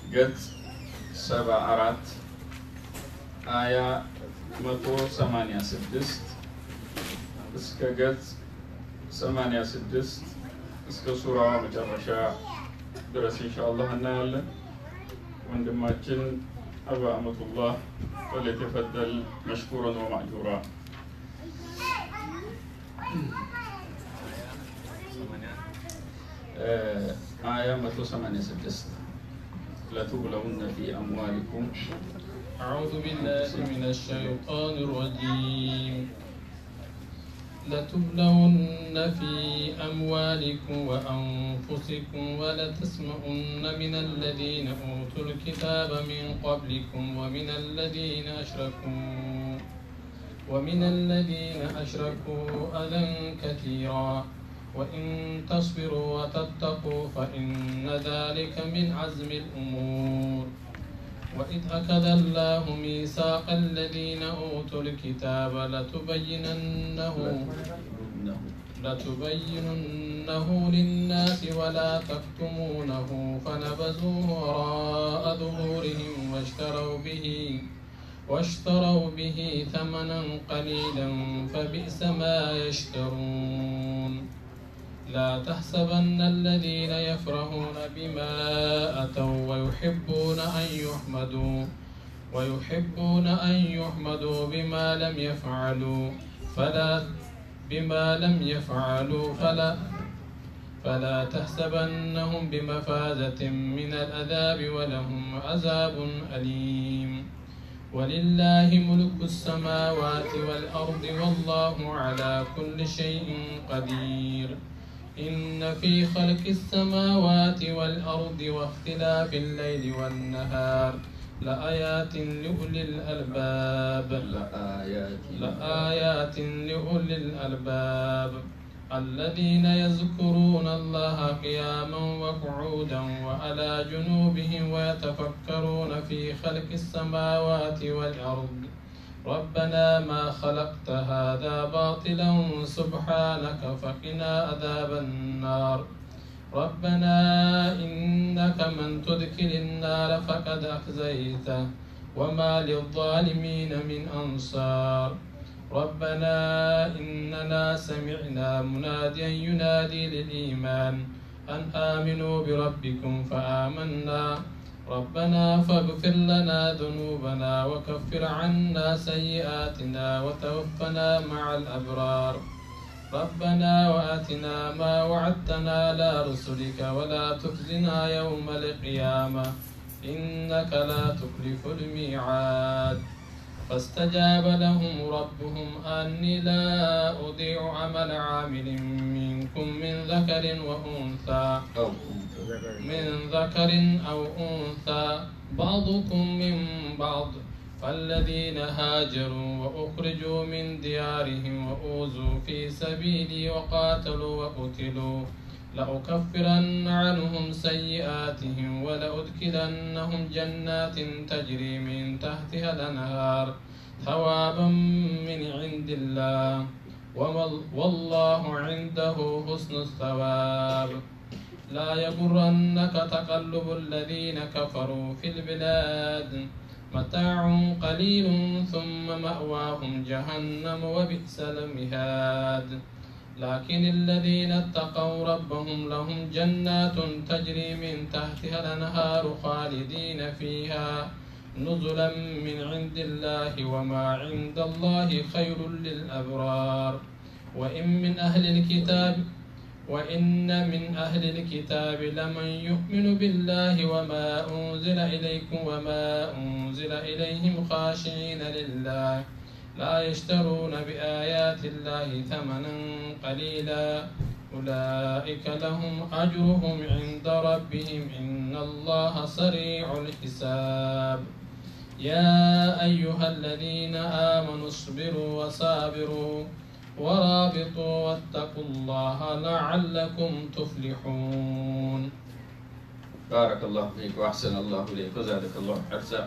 ገጽ ሰባ አራት አያ መቶ ሰማንያ ስድስት እስከ ገጽ ሰማንያ ስድስት እስከ ሱራዋ መጨረሻ ድረስ ኢንሻአላህ እናያለን። ወንድማችን አባ አመቱላህ ወለተፈደል መሽኩረን ወማዕጁራ። አያ መቶ ሰማንያ ስድስት ለቱብለውነ ፊ አምዋሊኩም أعوذ بالله من الشيطان الرجيم لتبلون في أموالكم وأنفسكم ولتسمعن من الذين أوتوا الكتاب من قبلكم ومن الذين أشركوا ومن الذين أشركوا أذى كثيرا وإن تصبروا وتتقوا فإن ذلك من عزم الأمور وإذ أخذ الله ميثاق الذين أوتوا الكتاب لتبيننه لتبيننه للناس ولا تكتمونه فنبذوه وراء ظهورهم واشتروا به واشتروا به ثمنا قليلا فبئس ما يشترون لا تحسبن الذين يفرحون بما أتوا ويحبون أن يحمدوا ويحبون أن يحمدوا بما لم يفعلوا فلا بما لم يفعلوا فلا فلا تحسبنهم بمفازة من العذاب ولهم عذاب أليم ولله ملك السماوات والأرض والله على كل شيء قدير إن في خلق السماوات والأرض واختلاف الليل والنهار لآيات لأولي الألباب لآيات لآيات لأولي الألباب الذين يذكرون الله قياما وقعودا وعلى جنوبهم ويتفكرون في خلق السماوات والأرض ربنا ما خلقت هذا باطلا سبحانك فقنا عذاب النار ربنا إنك من تدخل النار فقد أخزيته وما للظالمين من أنصار ربنا إننا سمعنا مناديا ينادي للإيمان أن آمنوا بربكم فآمنا ربنا فاغفر لنا ذنوبنا وكفر عنا سيئاتنا وتوفنا مع الأبرار ربنا وآتنا ما وعدتنا على رسلك ولا تخزنا يوم القيامة إنك لا تخلف الميعاد فاستجاب لهم ربهم أني لا أضيع عمل عامل منكم من ذكر وأنثى أو من ذكر أو أنثى بعضكم من بعض فالذين هاجروا وأخرجوا من ديارهم وأوذوا في سبيلي وقاتلوا وقتلوا لأكفرن عنهم سيئاتهم ولأدخلنهم جنات تجري من تحتها الأنهار ثوابا من عند الله وما- والله عنده حسن الثواب لا يغرنك تقلب الذين كفروا في البلاد متاع قليل ثم مأواهم جهنم وبئس المهاد لكن الذين اتقوا ربهم لهم جنات تجري من تحتها الأنهار خالدين فيها نزلا من عند الله وما عند الله خير للأبرار وإن من أهل الكتاب وإن من أهل الكتاب لمن يؤمن بالله وما أنزل إليكم وما أنزل إليهم خاشعين لله لا يشترون بآيات الله ثمنا قليلا أولئك لهم أجرهم عند ربهم إن الله سريع الحساب يا أيها الذين آمنوا اصبروا وصابروا ورابطوا واتقوا الله لعلكم تفلحون بارك الله فيك وأحسن الله إليك وزادك الله حرصا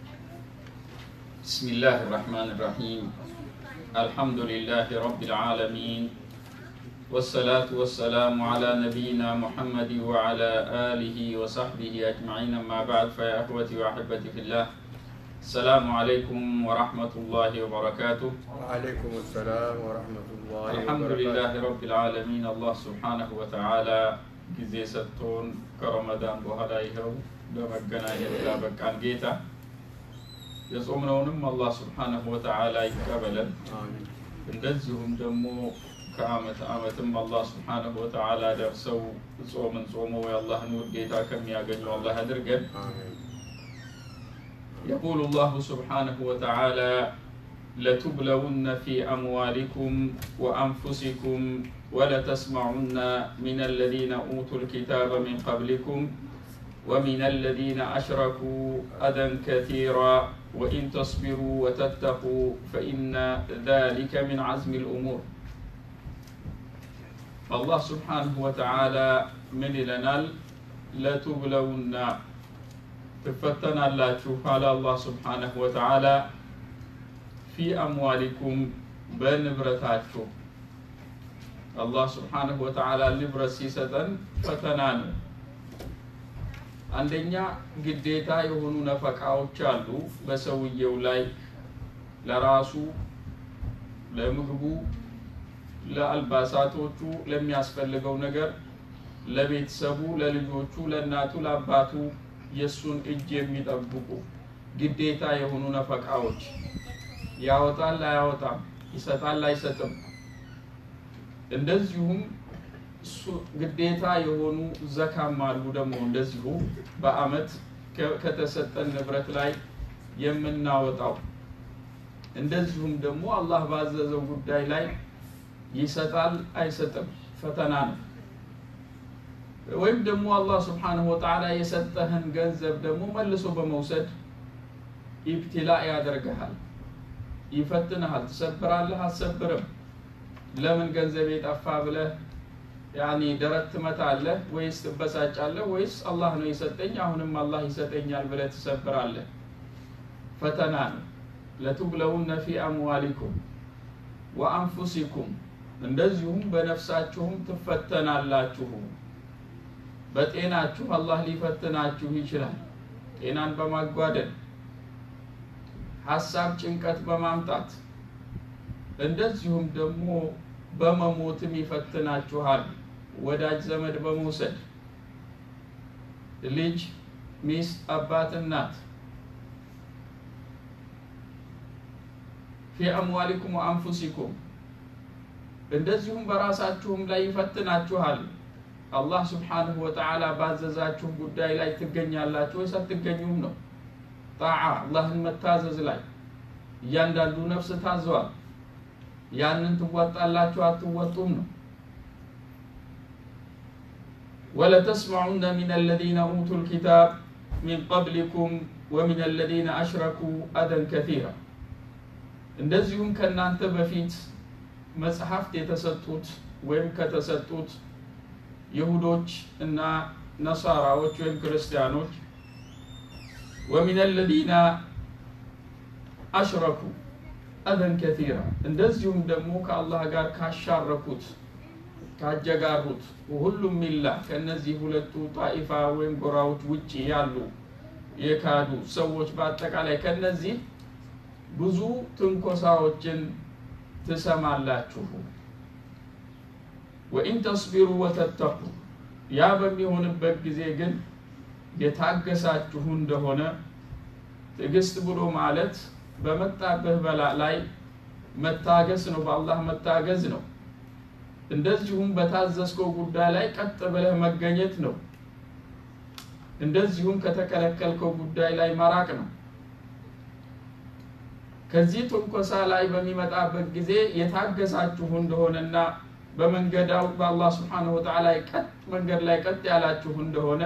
بسم الله الرحمن الرحيم الحمد لله رب العالمين والصلاة والسلام على نبينا محمد وعلى آله وصحبه أجمعين أما بعد فيا أخوتي وأحبتي في الله السلام عليكم ورحمة الله وبركاته وعليكم السلام ورحمة الله الحمد لله رب العالمين الله سبحانه وتعالى ጊዜ ሰጥቶን ከረመዳን በኋላ ይኸው ለመገናኘት ላበቃን ጌታ የጾምነውንም አላህ ስብሓነሁ ወተዓላ ይቀበለን። آمين እንደዚሁም ደግሞ ከአመት አመትም አላህ ስብሓነሁ ወተዓላ ደርሰው ጾምን ጾመው የአላህን ውዴታ ከሚያገኙ አላህ አድርገን። آمين يقول الله سبحانه وتعالى لتبلون في أموالكم وأنفسكم ولتسمعن من الذين أوتوا الكتاب من قبلكم ومن الذين أشركوا أذى كثيرا وإن تصبروا وتتقوا فإن ذلك من عزم الأمور فالله سبحانه وتعالى من لنا لتبلون ትፈተናላችሁ አለ አላህ ስብሓነሁ ወተዓላ ፊ አምዋሊኩም በንብረታችሁ አላህ ስብሓነሁ ወተዓላ ንብረት ሲሰጠን ፈተና ነው አንደኛ ግዴታ የሆኑ ነፈቃዎች አሉ በሰውየው ላይ ለራሱ ለምግቡ ለአልባሳቶቹ ለሚያስፈልገው ነገር ለቤተሰቡ ለልጆቹ ለእናቱ ለአባቱ የእሱን እጅ የሚጠብቁ ግዴታ የሆኑ ነፈቃዎች ያወጣል አያወጣም፣ ይሰጣል አይሰጥም። እንደዚሁም እሱ ግዴታ የሆኑ ዘካም አሉ ደግሞ እንደዚሁ በአመት ከ- ከተሰጠን ንብረት ላይ የምናወጣው እንደዚሁም ደግሞ አላህ ባዘዘው ጉዳይ ላይ ይሰጣል አይሰጥም፣ ፈተና ነው። ወይም ደግሞ አላህ ስብሓነሁ ወተዓላ የሰጠህን ገንዘብ ደግሞ መልሶ በመውሰድ ኢብትላ ያደርግሃል፣ ይፈትንሃል። ትሰብራለህ፣ አትሰብርም። ለምን ገንዘብ የጠፋ ብለህ ያኒ ደረት ትመታለህ ወይስ ትበሳጫለህ ወይስ አላህ ነው የሰጠኝ አሁንም አላህ ይሰጠኛል ብለህ ትሰብራለህ። ፈተና ነው። ለቱብለውነ ፊ አምዋሊኩም ወአንፉሲኩም እንደዚሁም በነፍሳችሁም ትፈተናላችሁ። በጤናችሁ አላህ ሊፈትናችሁ ይችላል። ጤናን በማጓደል ሀሳብ ጭንቀት በማምጣት እንደዚሁም ደግሞ በመሞትም ይፈትናችኋል። ወዳጅ ዘመድ በመውሰድ ልጅ፣ ሚስት፣ አባት፣ እናት ፊ አምዋሊኩም ወአንፉሲኩም እንደዚሁም በራሳችሁም ላይ ይፈትናችኋል። አላህ ስብሓንሁ ወተዓላ ባዘዛችሁ ጉዳይ ላይ ትገኛላችሁ ወይስ አትገኙም ነው። ጣዓ አላህን መታዘዝ ላይ እያንዳንዱ ነፍስ ታዘዋል። ያንን ትወጣላችሁ አትወጡም ነው። ወለተስማዑነ ሚን አለዚነ ኡቱ ልኪታብ ሚን ቀብሊኩም ወሚን አለዚነ አሽረኩ አደን ከቲራ እንደዚሁም ከእናንተ በፊት መጽሐፍት የተሰጡት ወይም ከተሰጡት ይሁዶች እና ነሳራዎች ወይም ክርስቲያኖች ወሚን አለዚነ አሽረኩ አዘን ከቲራ እንደዚሁም ደግሞ ከአላህ ጋር ካሻረኩት ካጀጋሩት ሁሉም ሚላ ከእነዚህ ሁለቱ ጣኢፋ ወይም ጎራዎች ውጭ ያሉ የካዱ ሰዎች በአጠቃላይ ከነዚህ ብዙ ትንኮሳዎችን ትሰማላችሁ። ወኢን ተስቢሩ ወተተቁ ያ በሚሆንበት ጊዜ ግን የታገሳችሁ እንደሆነ ትዕግስት ብሎ ማለት በመጣብህ በላ ላይ መታገስ ነው፣ በአላህ መታገዝ ነው። እንደዚሁም በታዘዝከው ጉዳይ ላይ ቀጥ ብለህ መገኘት ነው። እንደዚሁም ከተከለከልከው ጉዳይ ላይ መራቅ ነው። ከዚህ ትንኮሳ ላይ በሚመጣበት ጊዜ የታገሳችሁ እንደሆነና በመንገዳው በአላህ ስብሓነሁ ወተዓላ ቀጥ መንገድ ላይ ቀጥ ያላችሁ እንደሆነ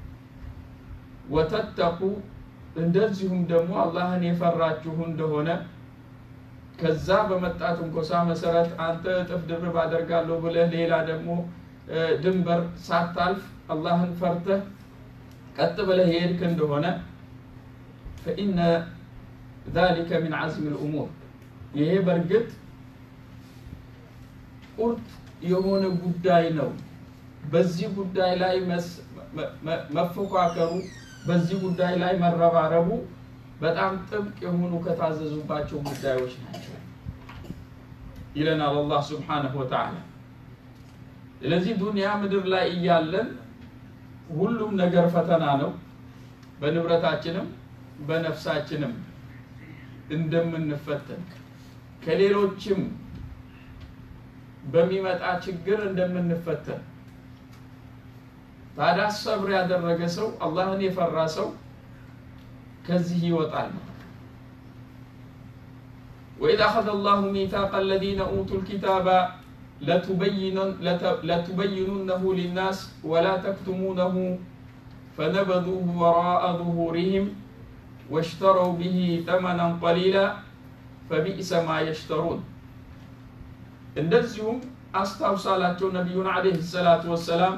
ወተተቁ እንደዚሁም ደግሞ አላህን የፈራችሁ እንደሆነ ከዛ በመጣ ትንኮሳ መሰረት አንተ እጥፍ ድርብ አደርጋለሁ ብለህ ሌላ ደግሞ ድንበር ሳታልፍ አላህን ፈርተህ ቀጥ ብለህ የሄድክ እንደሆነ ፈኢነ ذلك من عزم الأمور ይሄ በእርግጥ ቁርጥ የሆነ ጉዳይ ነው። በዚህ ጉዳይ ላይ መፎካከሩ፣ በዚህ ጉዳይ ላይ መረባረቡ በጣም ጥብቅ የሆኑ ከታዘዙባቸው ጉዳዮች ናቸው ይለናል አላህ ስብሓነሁ ወተዓላ። ስለዚህ ዱንያ ምድር ላይ እያለን ሁሉም ነገር ፈተና ነው። በንብረታችንም በነፍሳችንም እንደምንፈተን ከሌሎችም በሚመጣ ችግር እንደምንፈተን ታዲያ ሰብር ያደረገ ሰው አላህን የፈራ ሰው ከዚህ ይወጣል። ወኢዝ አኸዘ አላሁ ሚታቀ አለዚነ ኡቱል ኪታበ ለቱበይኑነሁ ሊናስ ወላ ተክቱሙነሁ ፈነበዙሁ ወራአ ዙሁሪህም ወሽተረው ቢሂ ተመናን ቀሊላ ፈቢእሰ ማ የሽተሩን። እንደዚሁም አስታውሳላቸው ነቢዩን ዓለይሂ ሰላቱ ወሰላም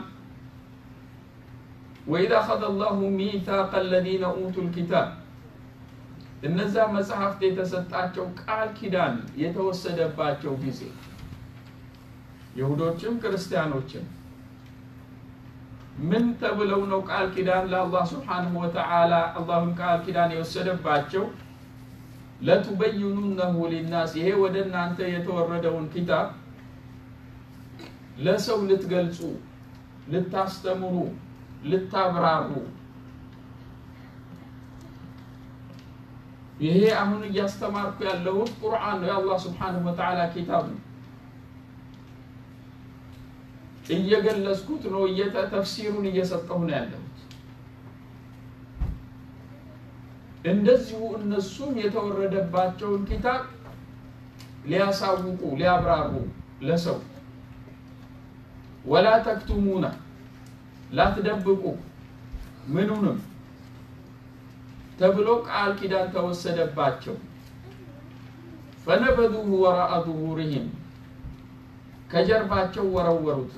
ወኢዝ አኸዘ አላሁ ሚታቀ አለዚነ ኡቱል ኪታብ እነዛ መጽሐፍት የተሰጣቸው ቃል ኪዳን የተወሰደባቸው ጊዜ ይሁዶችም ክርስቲያኖችም ምን ተብለው ነው ቃል ኪዳን ለአላህ ስብሓንሁ ወተዓላ አላህን ቃል ኪዳን የወሰደባቸው? ለቱበይኑነሁ ሊናስ ይሄ ወደ እናንተ የተወረደውን ኪታብ ለሰው ልትገልጹ፣ ልታስተምሩ፣ ልታብራሩ ይሄ አሁን እያስተማርኩ ያለሁት ቁርአን ነው፣ የአላህ ስብሓንሁ ወተዓላ ኪታብ ነው። እየገለጽኩት ነው፣ ተፍሲሩን እየሰጠሁ ነው ያለሁት። እንደዚሁ እነሱም የተወረደባቸውን ኪታብ ሊያሳውቁ ሊያብራሩ ለሰው ወላ ተክቱሙና ላትደብቁ ምኑንም ተብሎ ቃል ኪዳን ተወሰደባቸው። ፈነበዱሁ ወራአ ዙሁሪሂም ከጀርባቸው ወረወሩት፣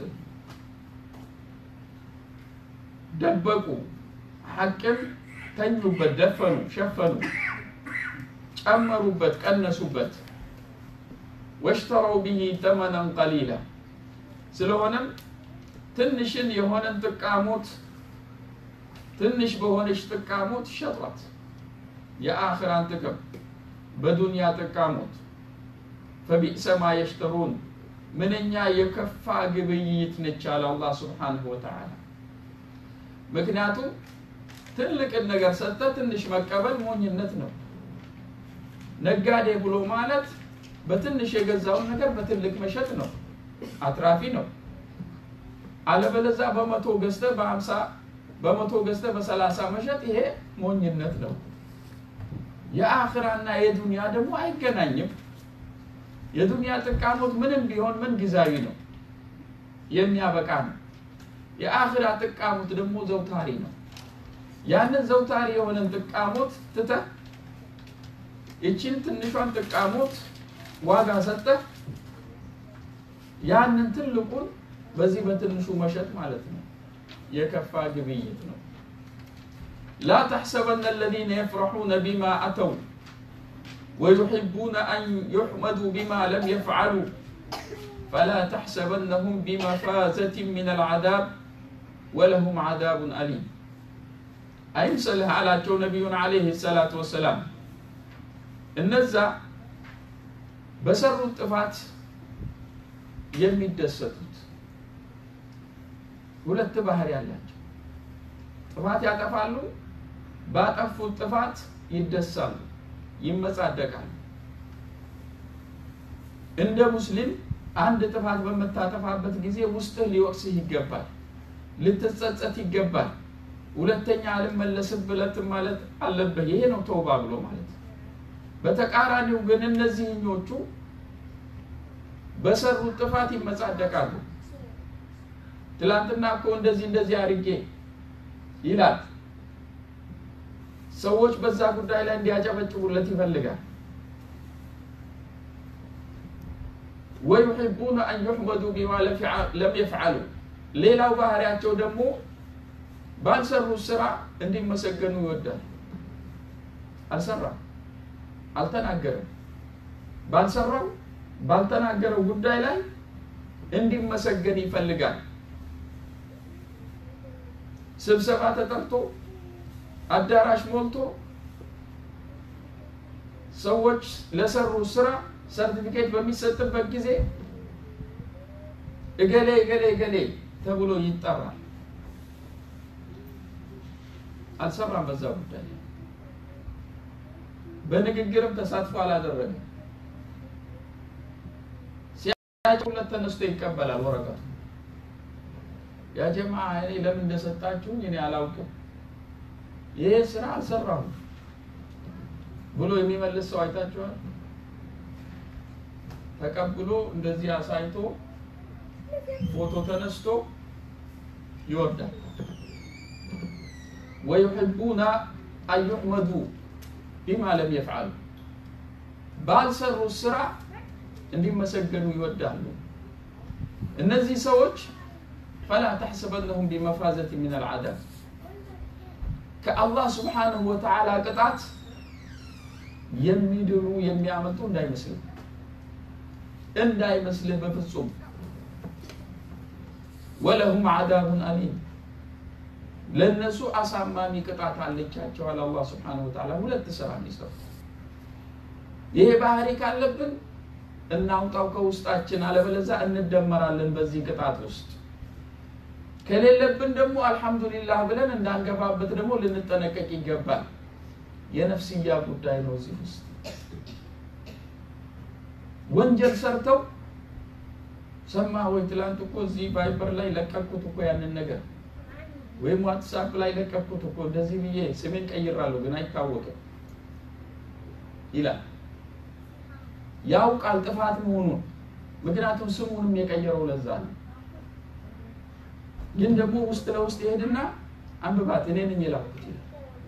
ደበቁ፣ ሐቅም ተኙበት፣ ደፈኑ፣ ሸፈኑ፣ ጨመሩበት፣ ቀነሱበት። ወሽተረው ቢሂ ተመነን ቀሊላ ስለሆነም ትንሽን የሆነን ጥቃሞት ትንሽ በሆነች ጥቃሞት ሸጧት። የአኽራን ጥቅም በዱንያ ጥቃሞት ፈቢእሰ ማ የሽተሩን ምንኛ የከፋ ግብይት ነች አለ አላህ ስብሓንሁ ወተዓላ። ምክንያቱም ትልቅን ነገር ሰጥተ ትንሽ መቀበል ሞኝነት ነው። ነጋዴ ብሎ ማለት በትንሽ የገዛውን ነገር በትልቅ መሸጥ ነው፣ አትራፊ ነው። አለበለዛ በመቶ ገዝተ በሀምሳ በመቶ ገዝተ በሰላሳ መሸጥ ይሄ ሞኝነት ነው። የአኽራና የዱንያ ደግሞ አይገናኝም። የዱንያ ጥቃሞት ምንም ቢሆን ምን ጊዜያዊ ነው፣ የሚያበቃ ነው። የአኽራ ጥቃሞት ደግሞ ዘውታሪ ነው። ያንን ዘውታሪ የሆነን ጥቃሞት ትተህ ይችን ትንሿን ጥቃሞት ዋጋ ሰጠህ ያንን ትልቁን በዚህ በትንሹ መሸጥ ማለት ነው። የከፋ ግብይት ነው። ላ ተሕሰበነ አለዚነ የፍረሑነ ቢማ አተው ወዩሕቡነ አን ዩሕመዱ ቢማ ለም የፍዓሉ ፈላ ተሕሰበነሁም ቢመፋዘትን ምን አልዓዛብ ወለሁም ዓዛቡን አሊም። አይምሰልህ አላቸው ነቢዩን ዓለይሂ ሰላቱ ወሰላም። እነዛ በሰሩት ጥፋት የሚደሰቱት ሁለት ባህሪ ያላቸው ጥፋት ያጠፋሉ። ባጠፉት ጥፋት ይደሳሉ፣ ይመጻደቃሉ። እንደ ሙስሊም አንድ ጥፋት በምታጠፋበት ጊዜ ውስጥህ ሊወቅስህ ይገባል፣ ልትጸጸት ይገባል። ሁለተኛ አልመለስም ብለት ማለት አለብህ። ይሄ ነው ተውባ ብሎ ማለት። በተቃራኒው ግን እነዚህኞቹ በሰሩት ጥፋት ይመጻደቃሉ። ትላንትና እኮ እንደዚህ እንደዚህ አድርጌ ይላል። ሰዎች በዛ ጉዳይ ላይ እንዲያጨበጭቡለት ይፈልጋል። ወዩሒቡነ አን ዩሕመዱ ቢማ ለም የፍዓሉ። ሌላው ባህሪያቸው ደግሞ ባልሰሩት ስራ እንዲመሰገኑ ይወዳል። አልሰራም፣ አልተናገረም። ባልሰራው ባልተናገረው ጉዳይ ላይ እንዲመሰገን ይፈልጋል። ስብሰባ ተጠርቶ አዳራሽ ሞልቶ ሰዎች ለሰሩ ስራ ሰርቲፊኬት በሚሰጥበት ጊዜ እገሌ እገሌ እገሌ ተብሎ ይጠራል። አልሰራም በዛ ጉዳይ በንግግርም ተሳትፎ አላደረገም። ሲያጭለት ተነስቶ ይቀበላል ወረቀቱ። ያ ጀማ እኔ ለምን እንደሰጣችሁኝ እኔ አላውቅም፣ ይሄ ስራ አልሰራሁም ብሎ የሚመልስ ሰው አይታችኋል? ተቀብሎ እንደዚህ አሳይቶ ፎቶ ተነስቶ ይወርዳል። ወዩሕቡና አን ዩሕመዱ ቢማ ለም የፍዓሉ ባልሰሩት ስራ እንዲመሰገኑ ይወዳሉ። እነዚህ ሰዎች ፈላ ተሕሰበነሁም ቢመፋዘት ምን አልዓዛብ ከአላህ ስብሓንሁ ወተዓላ ቅጣት የሚድኑ የሚያመልጡ እንዳይመስልህ እንዳይመስልህ በፍጹም ወለሁም ዓዛቡን አሊም ለእነሱ አሳማሚ ቅጣት አለቻቸዋል። አላህ ስብሓነሁ ወተዓላ ሁለት ስራ እንዲሰሩ ይሄ ባህሪ ካለብን እናውጣው ከውስጣችን፣ አለበለዛ እንደመራለን በዚህ ቅጣት ውስጥ። ከሌለብን ደግሞ አልሐምዱሊላህ ብለን እንዳንገባበት ደግሞ ልንጠነቀቅ ይገባል። የነፍስያ ጉዳይ ነው። እዚህ ውስጥ ወንጀል ሰርተው ሰማ ወይ ትላንት እኮ እዚህ ቫይበር ላይ ለቀኩት እኮ ያንን ነገር ወይም ዋትሳፕ ላይ ለቀኩት እኮ እንደዚህ ብዬ ስሜን ቀይራለሁ ግን አይታወቅም ይላል። ያውቃል ጥፋት መሆኑን፣ ምክንያቱም ስሙንም የቀየረው ለዛ ነው። ግን ደግሞ ውስጥ ለውስጥ ይሄድና አንብባት እኔ ነኝ የላኩት ይላል።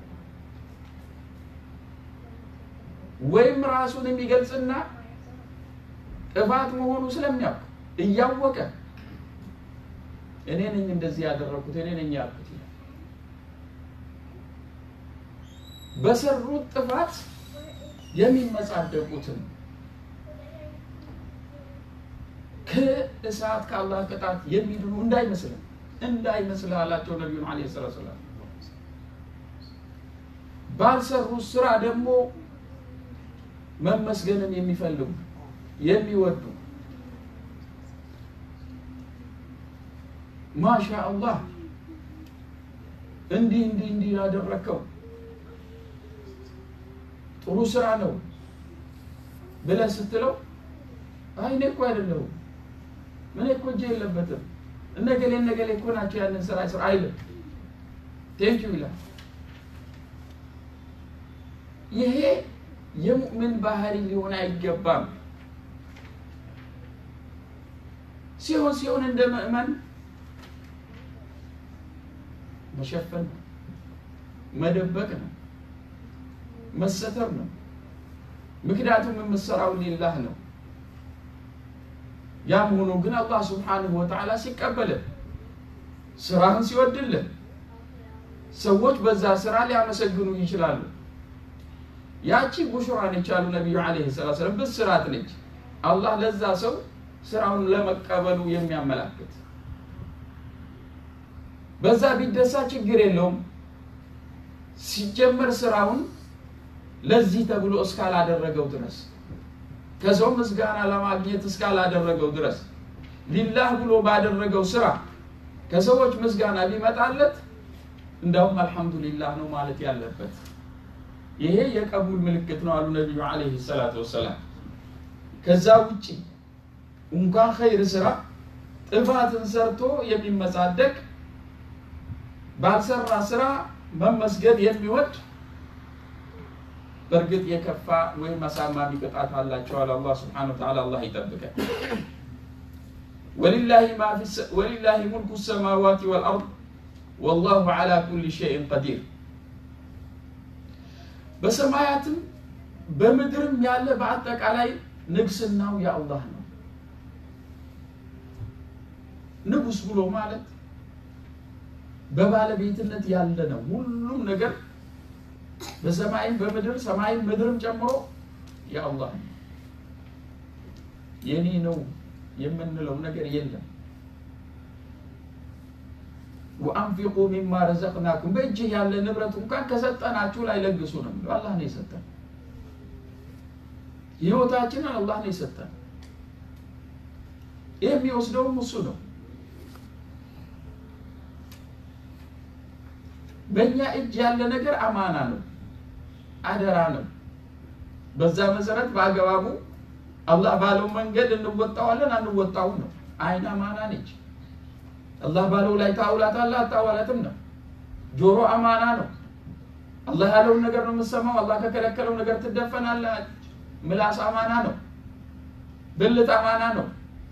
ወይም ራሱን የሚገልጽና ጥፋት መሆኑ ስለሚያውቅ እያወቀ እኔ ነኝ እንደዚህ ያደረኩት እኔ ነኝ ያልኩት ይላል። በሰሩት ጥፋት የሚመጻደቁትን ከእሳት ከአላህ ቅጣት የሚድኑ እንዳይመስልን እንዳይመስልህ አላቸው ነቢዩን ዓለይሂ ሰላቱ ወሰላም። ባልሰሩት ስራ ደግሞ መመስገንን የሚፈልጉ የሚወዱ ማሻ አላህ እንዲህ እንዲህ እንዲህ ያደረከው ጥሩ ስራ ነው ብለህ ስትለው አይ እኔ እኮ አይደለሁም ምን እኮ እጄ የለበትም እነገሌ እነገሌ እኮ ናቸው ያንን ስራ ስራ አይልም። ቴንኪው ይላል። ይሄ የሙእምን ባህሪ ሊሆን አይገባም። ሲሆን ሲሆን እንደ ምእመን መሸፈን ነው፣ መደበቅ ነው፣ መሰተር ነው። ምክንያቱም የምትሰራው ሊላህ ነው። ያም ሆኖ ግን አላህ ስብሓንሁ ወተዓላ ሲቀበልህ ስራህን ሲወድልህ ሰዎች በዛ ስራ ሊያመሰግኑ ይችላሉ። ያቺ ቡሽራ ነች አሉ ነቢዩ ዓለይሂ ሰላቱ ወሰላም። ብስራት ነች አላህ ለዛ ሰው ስራውን ለመቀበሉ የሚያመላክት በዛ ቢደሳ ችግር የለውም። ሲጀመር ስራውን ለዚህ ተብሎ እስካላደረገው ድረስ ከሰው ምስጋና ለማግኘት እስካላደረገው ድረስ ሊላህ ብሎ ባደረገው ስራ ከሰዎች ምስጋና ቢመጣለት እንዳውም አልሐምዱሊላህ ነው ማለት ያለበት። ይሄ የቀቡል ምልክት ነው አሉ ነቢዩ ዓለይሂ ሰላቱ ወሰላም። ከዛ ውጭ እንኳን ኸይር ስራ ጥፋትን ሰርቶ የሚመጻደቅ ባልሰራ ስራ መመስገን የሚወድ በእርግጥ የከፋ ወይም አሳማሚ ቅጣት አላቸዋል። አላህ ስብሓነሁ ወተዓላ አላህ ይጠብቀን። ወሊላሂ ሙልኩ ሰማዋት ወልአርድ ወላሁ ዓላ ኩሊ ሸይን ቀዲር። በሰማያትም በምድርም ያለ በአጠቃላይ ንግስናው የአላህ ነው። ንጉስ ብሎ ማለት በባለቤትነት ያለ ነው። ሁሉም ነገር በሰማይም በምድር ሰማይም ምድርም ጨምሮ የአላህ ነው። የኔ ነው የምንለው ነገር የለም። ወአንፊቁ ሚማ ረዘቅናኩም በእጅህ ያለ ንብረት እንኳን ከሰጠናችሁ ላይ ለግሱ ነው የሚለው። አላህ ነው የሰጠን። ህይወታችንን አላህ ነው የሰጠን። የሚወስደውም እሱ ነው። በእኛ እጅ ያለ ነገር አማና ነው፣ አደራ ነው። በዛ መሰረት በአገባቡ አላህ ባለው መንገድ እንወጣዋለን አንወጣውም ነው። አይን አማና ነች። አላህ ባለው ላይ ታውላታለህ አታዋላትም ነው። ጆሮ አማና ነው። አላህ ያለውን ነገር ነው የምትሰማው። አላህ ከከለከለው ነገር ትደፈናለህ። ምላስ አማና ነው። ብልት አማና ነው።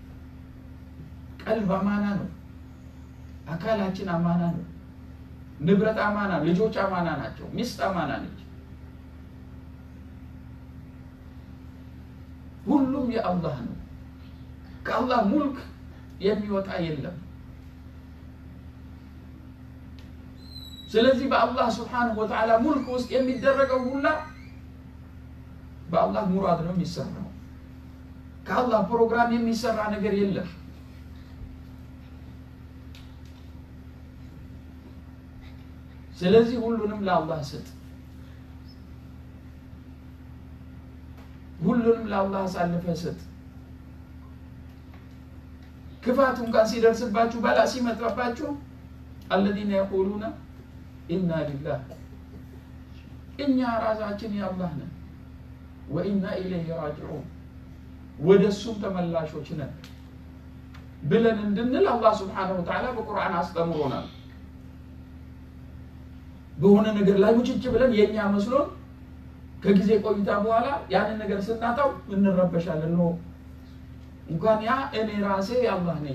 ቀልብ አማና ነው። አካላችን አማና ነው። ንብረት አማና፣ ልጆች አማና ናቸው። ሚስት አማና ነች። ሁሉም የአላህ ነው። ከአላህ ሙልክ የሚወጣ የለም። ስለዚህ በአላህ ስብሓነሁ ወተዓላ ሙልክ ውስጥ የሚደረገው ሁላ በአላህ ሙራድ ነው የሚሰራው። ከአላህ ፕሮግራም የሚሰራ ነገር የለም። ስለዚህ ሁሉንም ለአላህ ስጥ። ሁሉንም ለአላህ አሳልፈህ ስጥ። ክፋት እንኳን ሲደርስባችሁ በላ ሲመጣባችሁ አለዚነ የቁሉነ ኢና ሊላህ እኛ ራሳችን የአላህ ነን ወኢና ኢለይሂ ራጅዑን ወደ እሱም ተመላሾች ነን ብለን እንድንል አላህ ስብሓነሁ ወተዓላ በቁርአን አስተምሮናል። በሆነ ነገር ላይ ሙጭጭ ብለን የእኛ መስሎን ከጊዜ ቆይታ በኋላ ያንን ነገር ስናጣው እንረበሻለን። ኖ እንኳን ያ እኔ ራሴ የአላህ ነኝ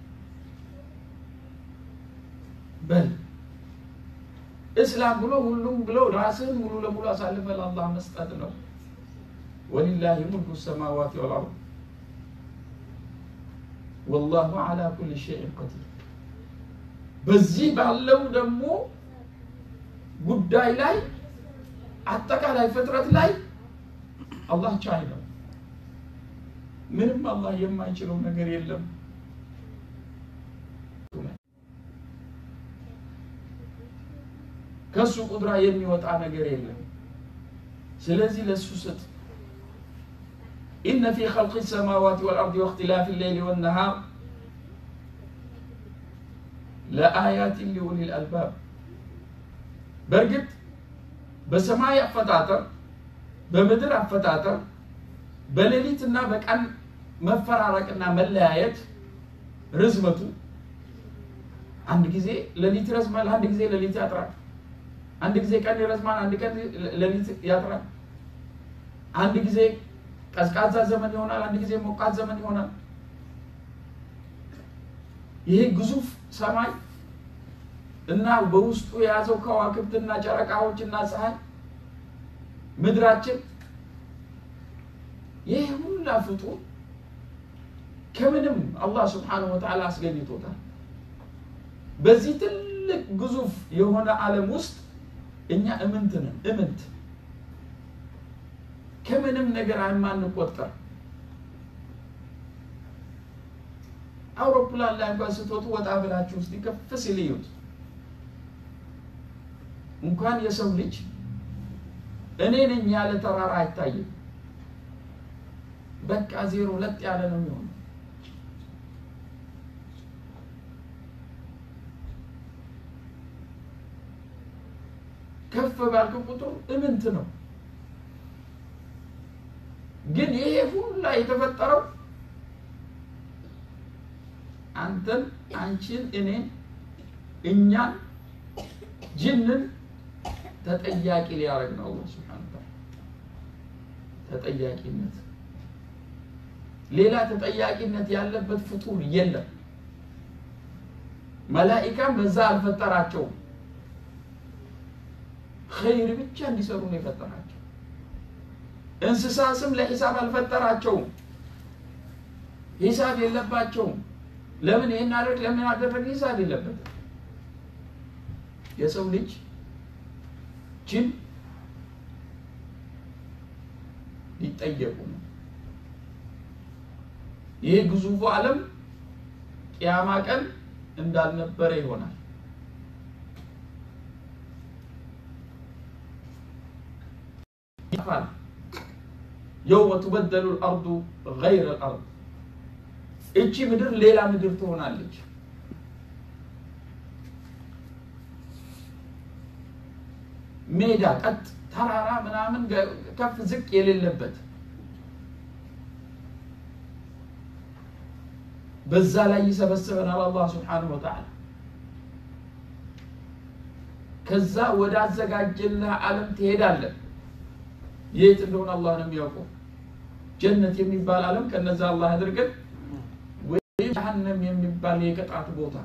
በል እስላም ብሎ ሁሉም ብሎ ራስህን ሙሉ ለሙሉ አሳልፈ ለአላህ መስጠት ነው። ወሊላሂ ሙልኩ ሰማዋት ወልአርድ ወላሁ ዓላ ኩል ሸይን ቀዲር። በዚህ ባለው ደግሞ ጉዳይ ላይ አጠቃላይ ፍጥረት ላይ አላህ ቻይ ነው። ምንም አላህ የማይችለው ነገር የለም። ከሱ ቁድራ የሚወጣ ነገር የለም። ስለዚህ ለሱ ስጥ። ኢነ ፊ ኸልቂ ሰማዋት ወልአርድ ወእኽቲላፊ ሌይሊ ወነሃር ለአያትን ሊኡሊል አልባብ በእርግጥ በሰማይ አፈጣጠር፣ በምድር አፈጣጠር፣ በሌሊትና በቀን መፈራረቅና መለያየት ርዝመቱ አንድ ጊዜ ሌሊት ይረዝማል፣ አንድ ጊዜ ሌሊት ያጥራል። አንድ ጊዜ ቀን ይረዝማል፣ አንድ ቀን ሌሊት ያጥራል። አንድ ጊዜ ቀዝቃዛ ዘመን ይሆናል፣ አንድ ጊዜ ሞቃት ዘመን ይሆናል። ይሄ ግዙፍ ሰማይ እና በውስጡ የያዘው ከዋክብትና ጨረቃዎችና ፀሐይ ምድራችን ይህ ሁላ ፍጡር ከምንም አላህ ስብሓነሁ ወተዓላ አስገኝቶታል። በዚህ ትልቅ ግዙፍ የሆነ ዓለም ውስጥ እኛ እምንት ነን። እምንት ከምንም ነገር የማንቆጠር አውሮፕላን ላይ እንኳን ስትወጡ ወጣ ብላችሁ ውስጥ ከፍ ሲል እዩት። እንኳን የሰው ልጅ እኔ ነኝ ያለ ተራራ አይታይም። በቃ ዜሮ ለጥ ያለ ነው የሚሆነው። ከፍ ባልክ ቁጥር እምንት ነው። ግን ይሄ ሁላ የተፈጠረው አንተን፣ አንቺን፣ እኔን፣ እኛን፣ ጅንን ተጠያቂ ሊያደርግ ነው አላህ ሱብሓነሁ ወተዓላ። ተጠያቂነት ሌላ ተጠያቂነት ያለበት ፍጡር የለም። መላኢካም በዛ አልፈጠራቸውም። ኸይር ብቻ እንዲሰሩ ነው የፈጠራቸው። እንስሳ ስም ለሂሳብ አልፈጠራቸውም። ሂሳብ የለባቸውም። ለምን ይህን አደረግ ለምን አደረግ ሂሳብ የለበትም። የሰው ልጅ ጅን ሊጠየቁ ነው። ይህ ግዙፉ ዓለም ቅያማ ቀን እንዳልነበረ ይሆናል። ይጠፋል። የውመ ቱበደሉ ልአርዱ ገይረ ልአርድ እቺ ምድር ሌላ ምድር ትሆናለች። ሜዳ ቀጥ ተራራ ምናምን ከፍ ዝቅ የሌለበት በዛ ላይ ይሰበስበናል አላህ ስብሓነሁ ወተዓላ። ከዛ ወደ አዘጋጀልህ ዓለም ትሄዳለን። የት እንደሆነ አላህ ነው የሚያውቀው። ጀነት የሚባል ዓለም ከነዛ አላህ አድርገን ወይም ጀሀነም የሚባል የቅጣት ቦታ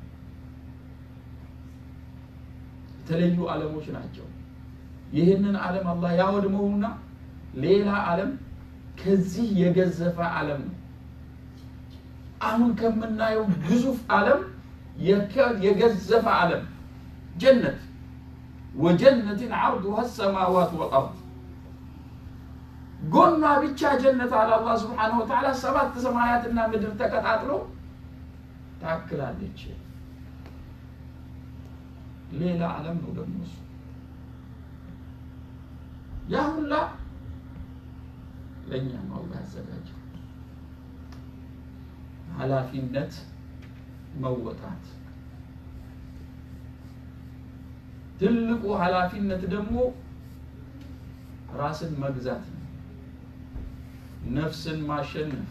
የተለዩ ዓለሞች ናቸው። ይህንን ዓለም አላህ ያወድመውና ሌላ ዓለም ከዚህ የገዘፈ ዓለም ነው። አሁን ከምናየው ግዙፍ ዓለም የገዘፈ ዓለም ጀነት ወጀነትን ዓርዱሃ ሰማዋት ወልአርድ ጎኗ ብቻ ጀነት አለ አላህ ስብሓነሁ ወተዓላ ሰባት ሰማያትና ምድር ተቀጣጥሎ ታክላለች። ሌላ ዓለም ነው ደግሞ እሱ። ያ ሁላ ለእኛ ነው አላህ ያዘጋጀው። ኃላፊነት መወጣት ትልቁ ኃላፊነት ደግሞ ራስን መግዛት ነው። ነፍስን ማሸነፍ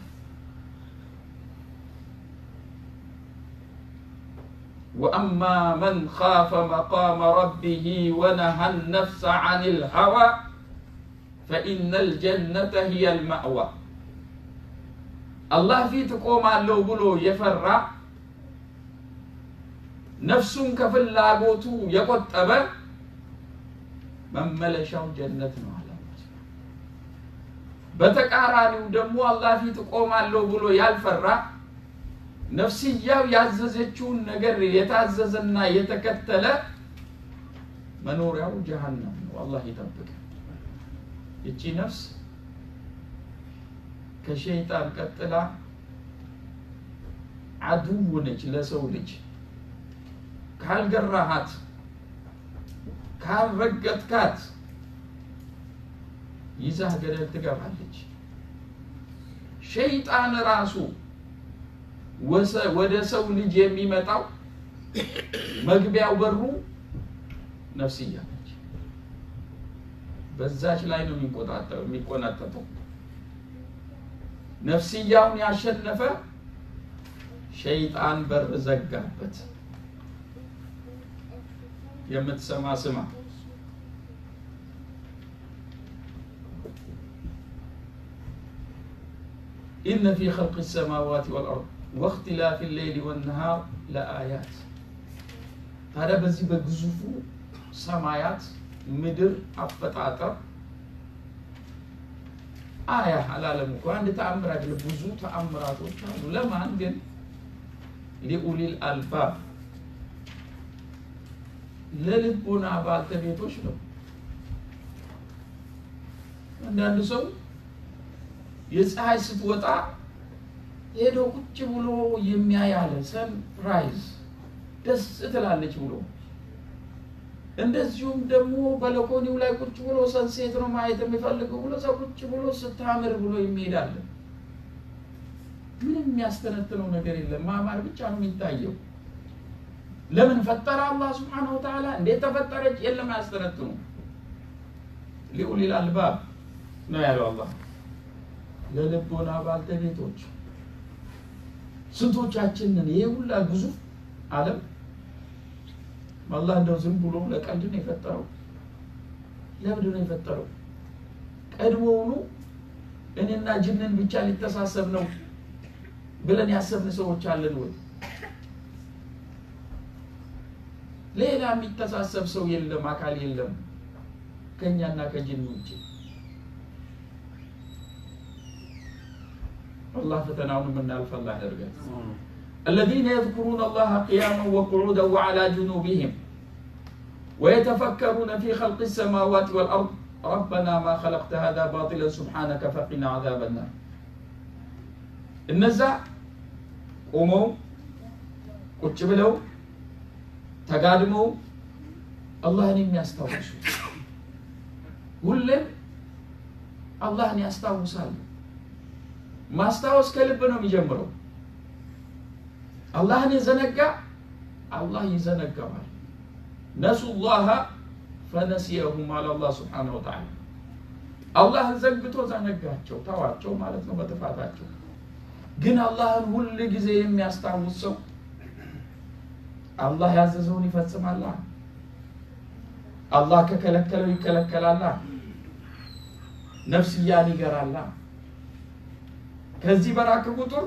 ወአማ መን ካፈ መቃመ ረቢህ ወነሃ ነፍሰ አን ልሀዋ ፈኢነ ልጀነተ ህየ ልማእዋ አላህ ፊት እቆማለሁ ብሎ የፈራ ነፍሱን ከፍላጎቱ የቆጠበ መመለሻው ጀነት ነው አለ። በተቃራኒው ደግሞ አላህ ፊት እቆማለሁ ብሎ ያልፈራ ነፍስያው ያዘዘችውን ነገር የታዘዘና የተከተለ መኖሪያው ጀሀነም ነው። አላህ ይጠብቅ። ይቺ ነፍስ ከሸይጣን ቀጥላ አድው ነች ለሰው ልጅ። ካልገራሃት፣ ካልረገጥካት ይዛህ ገደል ትገባለች። ሸይጣን ራሱ ወደ ሰው ልጅ የሚመጣው መግቢያው በሩ ነፍስያ ነች። በዛች ላይ ነው የሚቆናጠጠው። ነፍስያውን ያሸነፈ ሸይጣን በር ዘጋበት። የምትሰማ ስማ። ኢነ ፊ ኸልቅ ሰማዋት ወልአርድ ወእክትላፊ ሌይሊ ወነሃር ለአያት። ታዲያ በዚህ በግዙፉ ሰማያት ምድር አፈጣጠር አያ አላለም እኮ አንድ ተአምር አይደለም፣ ብዙ ተአምራቶች አሉ። ለማን ግን? ሊኡሊል አልባብ ለልቡና ባልተቤቶች ነው። አንዳንዱ ሰው የፀሐይ ስትወጣ ሄዶ ቁጭ ብሎ የሚያያለ ሰንራይዝ ደስ ትላለች ብሎ እንደዚሁም ደግሞ በለኮኒው ላይ ቁጭ ብሎ ሰንሴት ነው ማየት የሚፈልገው ብሎ ሰው ቁጭ ብሎ ስታምር ብሎ የሚሄዳለ። ምንም የሚያስተነትነው ነገር የለም። ማማር ብቻ ነው የሚታየው። ለምን ፈጠረ አላህ ስብሓነሁ ወተዓላ? እንዴት ተፈጠረች? የለም አያስተነትኑ። ሊኡሊል አልባብ ነው ያለው አላህ። ለልቦና ባልተቤቶች ስንቶቻችንን ይሄ ሁላ ግዙፍ ዓለም አላህ እንደው ዝም ብሎ ለቀልድ ነው የፈጠረው? ለምንድን ነው የፈጠረው? ቀድሞውኑ እኔና ጅንን ብቻ ሊተሳሰብ ነው ብለን ያሰብን ሰዎች አለን ወይ? ሌላ የሚተሳሰብ ሰው የለም፣ አካል የለም ከእኛና ከጅን ውጭ። አላህ ፈተናውን የምናልፍ አላህ ያደርገን። الذين يذكرون الله قياما وقعودا وعلى جنوبهم ويتفكرون في خلق السماوات والأرض ربنا ما خلقت هذا باطلا سبحانك فقنا عذاب النار እነዛ ቆመው ቁጭ ብለው ተጋድመው አላህን የሚያስታውሱ ሁሌም አላህን ያስታውሳሉ። ማስታወስ ከልብ ነው የሚጀምረው። አላህን የዘነጋ አላህ ይዘነጋዋል። ነሱ ላሀ ፈነሲየሁም አለ አላህ ስብሓነሁ ወተዓላ። አላህን ዘንግቶ ዘነጋቸው፣ ተዋቸው ማለት ነው በጥፋታቸው። ግን አላህን ሁል ጊዜ የሚያስታውስ ሰው አላህ ያዘዘውን ይፈጽማላ። አላህ ከከለከለው ይከለከላላ። ነፍስያን ይገራላ። ከዚህ በራክ ቁጥር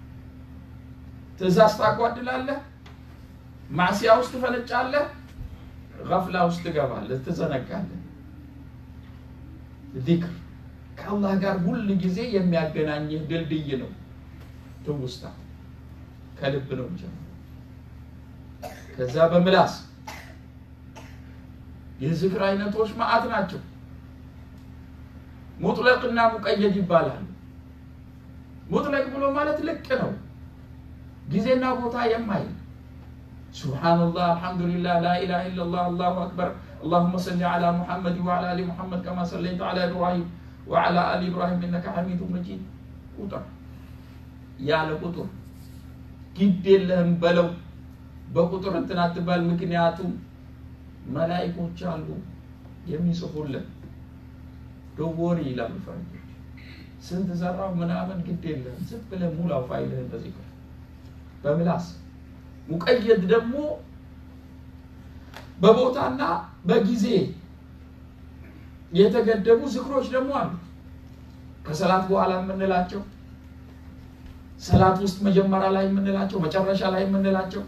ትእዛዝ ታጓድላለህ፣ ማዕሲያ ውስጥ ትፈነጫለህ፣ ገፍላ ውስጥ ትገባለህ፣ ትዘነጋለህ። ዚክር ከአላህ ጋር ሁል ጊዜ የሚያገናኝህ ድልድይ ነው። ትውስታ ከልብ ነው ጀምሮ ከዛ በምላስ የዝክር አይነቶች ማአት ናቸው። ሙጥለቅና ሙቀየድ ይባላል። ሙጥለቅ ብሎ ማለት ልቅ ነው፣ ጊዜና ቦታ የማይል ሱብሓነላህ፣ አልሐምዱሊላህ፣ ላኢላሃ ኢለላህ፣ አላሁ አክበር፣ አላሁመ ሰሊ ዐላ ሙሐመድ ወዐላ አሊ ሙሐመድ ከማ ሰለይተ ዐላ ኢብራሂም ወዐላ አሊ ኢብራሂም ኢነከ ሐሚዱ መጂድ። ቁጥር ያለ ቁጥር ግድ የለህም በለው በቁጥር እንትን አትባል። ምክንያቱም መላኢኮች አሉ የሚጽፉልን ዶወሪ ይላሉ ፈረንጆች። ስንት ዘራው ምናምን ግድ የለህም ዝም ብለህ ሙላው ፋይልህን በዚክር በምላስ ሙቀየድ ደግሞ በቦታና በጊዜ የተገደቡ ዝክሮች ደግሞ አሉ። ከሰላት በኋላ የምንላቸው፣ ሰላት ውስጥ መጀመሪያ ላይ የምንላቸው፣ መጨረሻ ላይ የምንላቸው፣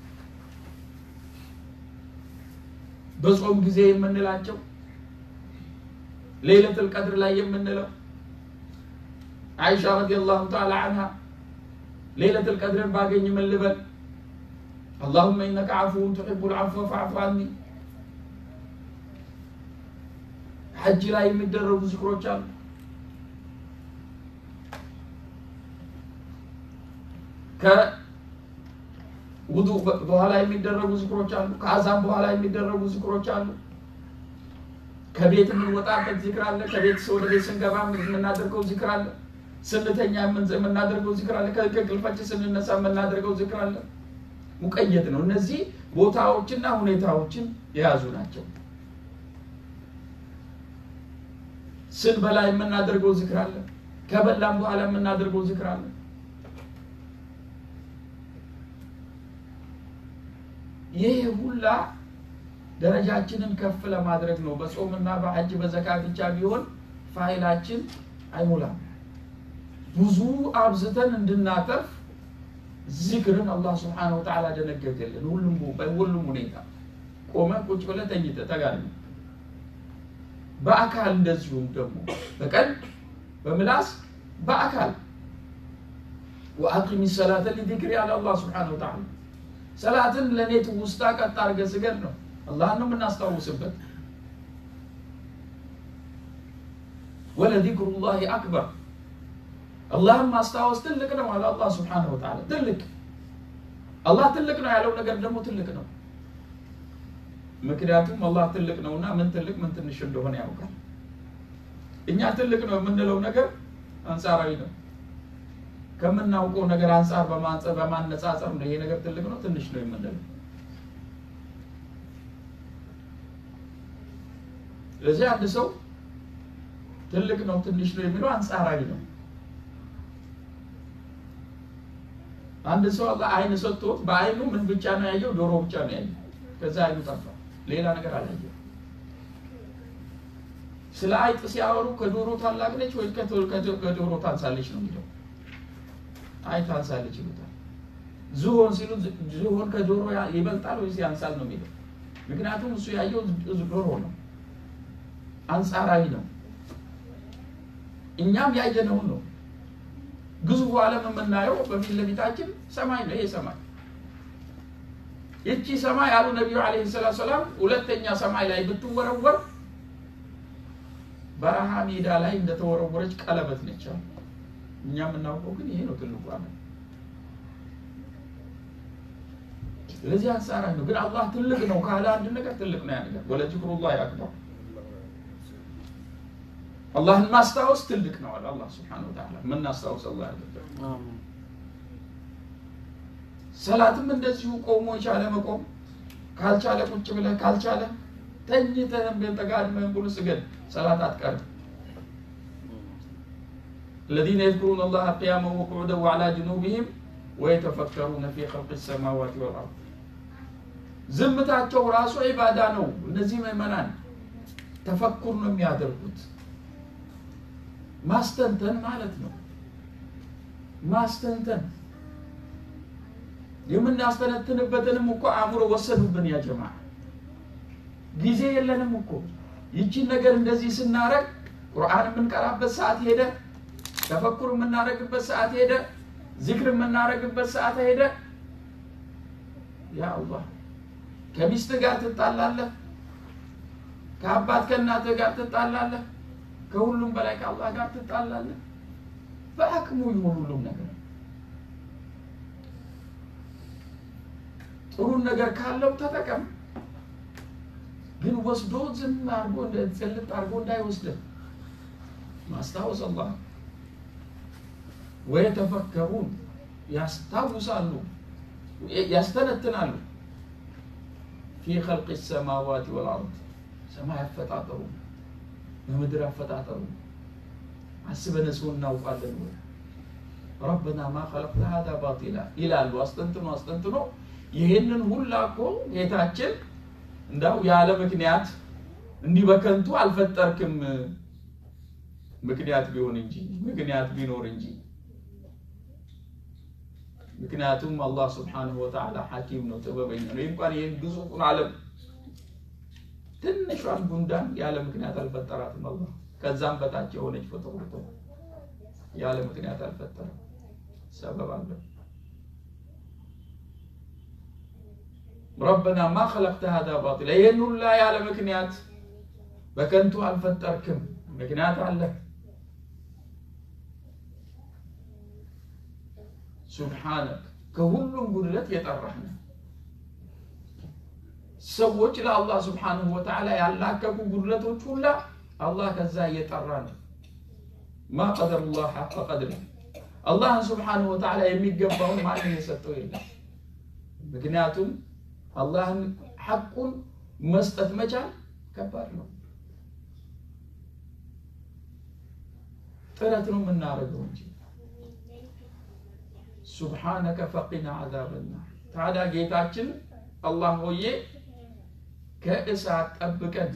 በጾም ጊዜ የምንላቸው፣ ሌለቱል ቀድር ላይ የምንለው አይሻ ረዲየላሁ ተዓላ አንሃ ሌለቱል ቀድርን ባገኝ ምን ልበል? አላሁመ ኢነከ ዓፉውን ቱሒቡል ዓፍወ ፈዕፉ ዐኒ። ሐጅ ላይ የሚደረጉ ዝክሮች አሉ። ከውዱእ በኋላ የሚደረጉ ዝክሮች አሉ። ከአዛን በኋላ የሚደረጉ ዝክሮች አሉ። ከቤት የምንወጣበት ዚክር አለ። ከቤት ወደ ቤት ስንገባ የምናደርገው ዚክር አለ። ስንተኛ የምናደርገው ዚክር አለ። ከእንቅልፋችን ስንነሳ የምናደርገው ዚክር አለ። ሙቀየት ነው። እነዚህ ቦታዎችና ሁኔታዎችን የያዙ ናቸው። ስንበላ የምናደርገው ዚክር አለ። ከበላም በኋላ የምናደርገው ዚክር አለ። ይህ ሁላ ደረጃችንን ከፍ ለማድረግ ነው። በጾምና በሐጅ በዘካ ብቻ ቢሆን ፋይላችን አይሞላም። ብዙ አብዝተን እንድናተርፍ ዚክርን አላህ ስብሓነሁ ወተዓላ ደነገገልን። ሁሉም በሁሉም ሁኔታ ቆመ፣ ቁጭ ብለህ ተኝተህ ተጋድመህ፣ በአካል እንደዚሁም ደግሞ በቀን በምላስ በአካል ወአቂሚ ሰላተ ሊዚክሪ አለ አላህ ስብሓነሁ ወተዓላ ሰላትን ለእኔ ትውስታ ቀጥ አድርገህ ስገድ ነው። አላህን ነው የምናስታውስበት። ወለዚክሩላሂ አክበር አላህን ማስታወስ ትልቅ ነው አለ አላህ ስብሓነሁ ወተዓላ። ትልቅ አላህ ትልቅ ነው ያለው ነገር ደግሞ ትልቅ ነው። ምክንያቱም አላህ ትልቅ ነውና ምን ትልቅ ምን ትንሽ እንደሆነ ያውቃል። እኛ ትልቅ ነው የምንለው ነገር አንጻራዊ ነው። ከምናውቀው ነገር አንጻር በማነጻጸር ነው ይሄ ነገር ትልቅ ነው ትንሽ ነው የምንለው። ስለዚህ አንድ ሰው ትልቅ ነው ትንሽ ነው የሚለው አንጻራዊ ነው። አንድ ሰው አላህ አይን ሰጥቶት በአይኑ ምን ብቻ ነው ያየው? ዶሮ ብቻ ነው ያየው። ከዛ አይኑ ጠፋ፣ ሌላ ነገር አላየው። ስለ አይጥ ሲያወሩ ከዶሮ ታላቅ ነች ወይ ከዶሮ ታንሳለች ነው የሚለው። አይ ታንሳለች ይሉታል። ዝሆን ሲሉ ዝሆን ከዶሮ ይበልጣል ወይስ ያንሳል ነው የሚለው። ምክንያቱም እሱ ያየው ዶሮ ነው፣ አንጻራዊ ነው። እኛም ያየነውን ነው ግዙፉ ዓለም የምናየው በፊት ለፊታችን ሰማይ ነው። ይሄ ሰማይ ይቺ ሰማይ አሉ ነቢዩ ዓለይሂ ሰላቱ ሰላም ሁለተኛ ሰማይ ላይ ብትወረወር በረሃ ሜዳ ላይ እንደተወረወረች ቀለበት ነች አሉ። እኛ የምናውቀው ግን ይሄ ነው ትልቁ አመል። ስለዚህ አንጻራዊ ነው። ግን አላህ ትልቅ ነው ካለ አንድ ነገር ትልቅ ነው ያ ነገር። ወለዚክሩላሂ አክበር አላህን ማስታወስ ትልቅ ነው አለ አላህ ስብሐነሁ ወተዓላ። የምናስታውስ አላህ ያደርገን። ሰላትም እንደዚሁ ቆሞ የቻለ መቆም ካልቻለ ቁጭ ብለህ ካልቻለ ተኝተህም ተጋድመህም ብሎ ስገድ፣ ሰላት አትቀርም። الذين يذكرون الله قياما وقعودا وعلى جنوبهم ويتفكرون في خلق السماوات والأرض ዝምታቸው ራሱ ዒባዳ ነው። እነዚህ ምዕመናን ተፈኩር ነው የሚያደርጉት። ማስተንተን ማለት ነው። ማስተንተን የምናስተነትንበትንም እኮ አእምሮ ወሰዱብን። ያ ጀማ ጊዜ የለንም እኮ ይቺን ነገር እንደዚህ ስናረግ ቁርአን የምንቀራበት ሰዓት ሄደ፣ ተፈኩር የምናደርግበት ሰዓት ሄደ፣ ዚክር የምናደርግበት ሰዓት ሄደ። ያ አላህ ከሚስት ጋር ትጣላለህ፣ ከአባት ከእናትህ ጋር ትጣላለህ፣ ከሁሉም በላይ ከአላህ ጋር ትጣላለህ። በአቅሙ ይሁን ሁሉም ነገር ጥሩን ነገር ካለው ተጠቀም። ግን ወስዶ ዝም አድርጎ ጸልጥ አድርጎ እንዳይወስድህ ማስታወስ አላህ ወየተፈከሩን ያስታውሳሉ፣ ያስተነትናሉ ፊ ኸልቅ ሰማዋት ወልአርድ ሰማይ አፈጣጠሩ በምድር አፈጣጠሩ አስበን ሰው እናውቃለን ወይ ረበና ማ ኸለቅተ ሀዛ ባጢላ ይላሉ። አስጠንትኖ አስጠንትኖ ይህንን ሁላ እኮ ጌታችን እንዳው ያለ ምክንያት እንዲህ በከንቱ አልፈጠርክም፣ ምክንያት ቢሆን እንጂ ምክንያት ቢኖር እንጂ። ምክንያቱም አላህ ስብሓነሁ ወተዓላ ሐኪም ነው፣ ጥበበኛ ነው። እንኳን ይህን ግዙፉን ዓለም ትንሿን ጉንዳን ያለ ምክንያት አልፈጠራትም አላህ። ከዛም በታች የሆነች ፍጡር ያለ ምክንያት አልፈጠረም፣ ሰበብ አለው። ረበና ማ ኸለቅተ ሀዛ ባጢላ ይህን ሁላ ያለ ምክንያት በከንቱ አልፈጠርክም፣ ምክንያት አለ። ሱብሓነክ ከሁሉም ጉድለት የጠራህ ነህ። ሰዎች ለአላህ ስብሓንሁ ወተዓላ ያላከቁ ጉድለቶች ሁላ አላህ ከዛ እየጠራ ነው። ማ ቀደሩላህ ሐቀ ቀድሪ አላህን ስብሓንሁ ወተዓላ የሚገባውን ማንም የሰጠው የለም። ምክንያቱም አላህን ሐቁን መስጠት መቻል ከባድ ነው። ጥረት ነው የምናደርገው እንጂ ሱብሓነከ ፈቂና ዓዛበና ታዲያ ጌታችን አላህ ሆዬ ከእሳት ጠብቀን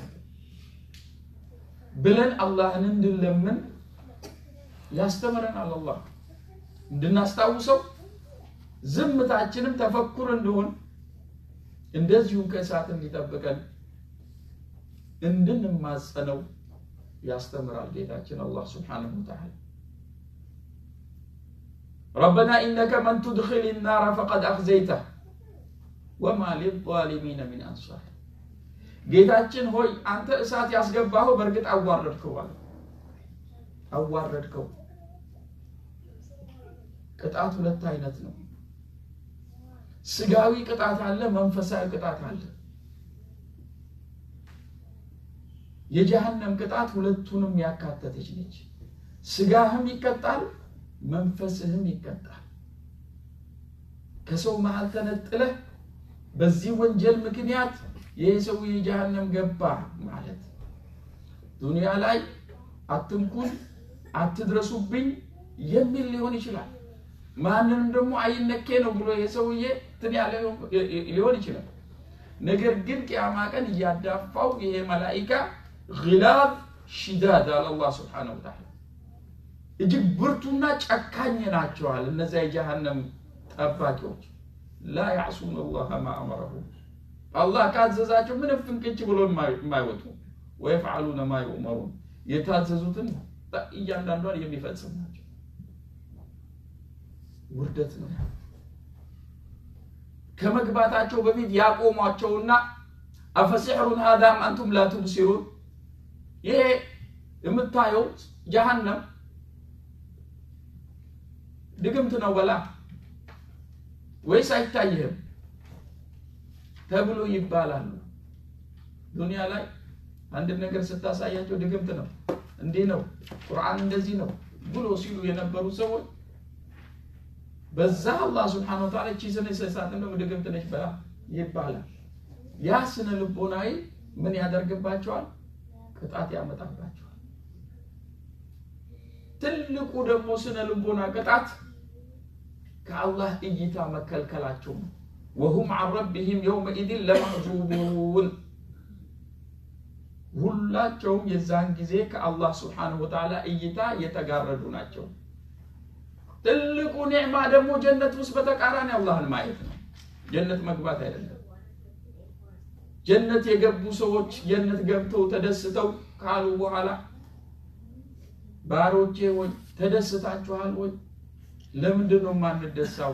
ብለን አላህን እንድንለምን ያስተምረናል። አላህ እንድናስታውሰው ዝምታችንም ተፈኩር እንደሆን እንደዚሁም ከእሳት እንዲጠብቀን እንድንማጸነው ያስተምራል ጌታችን አላህ ስብሓነሁ ወተዓላ። ረበና ኢነከ መን ቱድኺል ናረ ፈቀድ አኽዘይተህ ወማ ሊዛሊሚነ ሚን አንሳር። ጌታችን ሆይ አንተ እሳት ያስገባኸው በእርግጥ አዋረድከው አለ። አዋረድከው። ቅጣት ሁለት አይነት ነው። ስጋዊ ቅጣት አለ፣ መንፈሳዊ ቅጣት አለ። የጀሃነም ቅጣት ሁለቱንም ያካተተች ነች። ስጋህም ይቀጣል፣ መንፈስህም ይቀጣል። ከሰው መሀል ተነጥለህ በዚህ ወንጀል ምክንያት ይህ ሰው የጀሃነም ገባ ማለት ዱንያ ላይ አትንኩን፣ አትድረሱብኝ የሚል ሊሆን ይችላል። ማንንም ደግሞ አይነኬ ነው ብሎ የሰውዬ እንትን ያለ ሊሆን ይችላል። ነገር ግን ቅያማ ቀን እያዳፋው ይሄ መላኢካ ግላብ ሽዳድ አለ አላህ ስብሓነሁ ወተዓላ እጅግ ብርቱና ጨካኝ ናቸዋል። እነዚያ የጀሃነም ጠባቂዎች ላ ያዕሱን አላህ ማ አመረሁ አላህ ካዘዛቸው ምንም ፍንቅች ብሎ የማይወጡ ወየፍዓሉነ ማ ዩእመሩን የታዘዙትን እያንዳንዷን የሚፈጽም ናቸው። ውርደት ነው። ከመግባታቸው በፊት ያቆሟቸውና አፈሲሕሩን ሃዳም አንቱም ላ ቱብሲሩን ይሄ የምታየው ጀሃነም ድግምት ነው በላ ወይስ አይታይህም ተብሎ ይባላሉ። ዱንያ ላይ አንድ ነገር ስታሳያቸው ድግምት ነው እንዲህ ነው ቁርአን እንደዚህ ነው ብሎ ሲሉ የነበሩ ሰዎች በዛ አላህ ስብሓነ ወተዓላ እቺ ስነ ሰሳት ነው ድግምት ነች በላ ይባላል። ያ ስነ ልቦናዊ ምን ያደርግባቸዋል? ቅጣት ያመጣባቸዋል። ትልቁ ደግሞ ስነ ልቦና ቅጣት ከአላህ እይታ መከልከላቸው ነው። ወሁም አን ረቢህም የውመኢድን ለመሕጁቡን ሁላቸውም የዛን ጊዜ ከአላህ ስብሓነሁ ወተዓላ እይታ የተጋረዱ ናቸው። ትልቁ ኒዕማ ደግሞ ጀነት ውስጥ በተቃራኒ አላህን ማየት ነው። ጀነት መግባት አይደለም። ጀነት የገቡ ሰዎች ጀነት ገብተው ተደስተው ካሉ በኋላ ባሮቼ ወይ ተደስታችኋል ወይ? ለምንድን ነው የማንደሳው?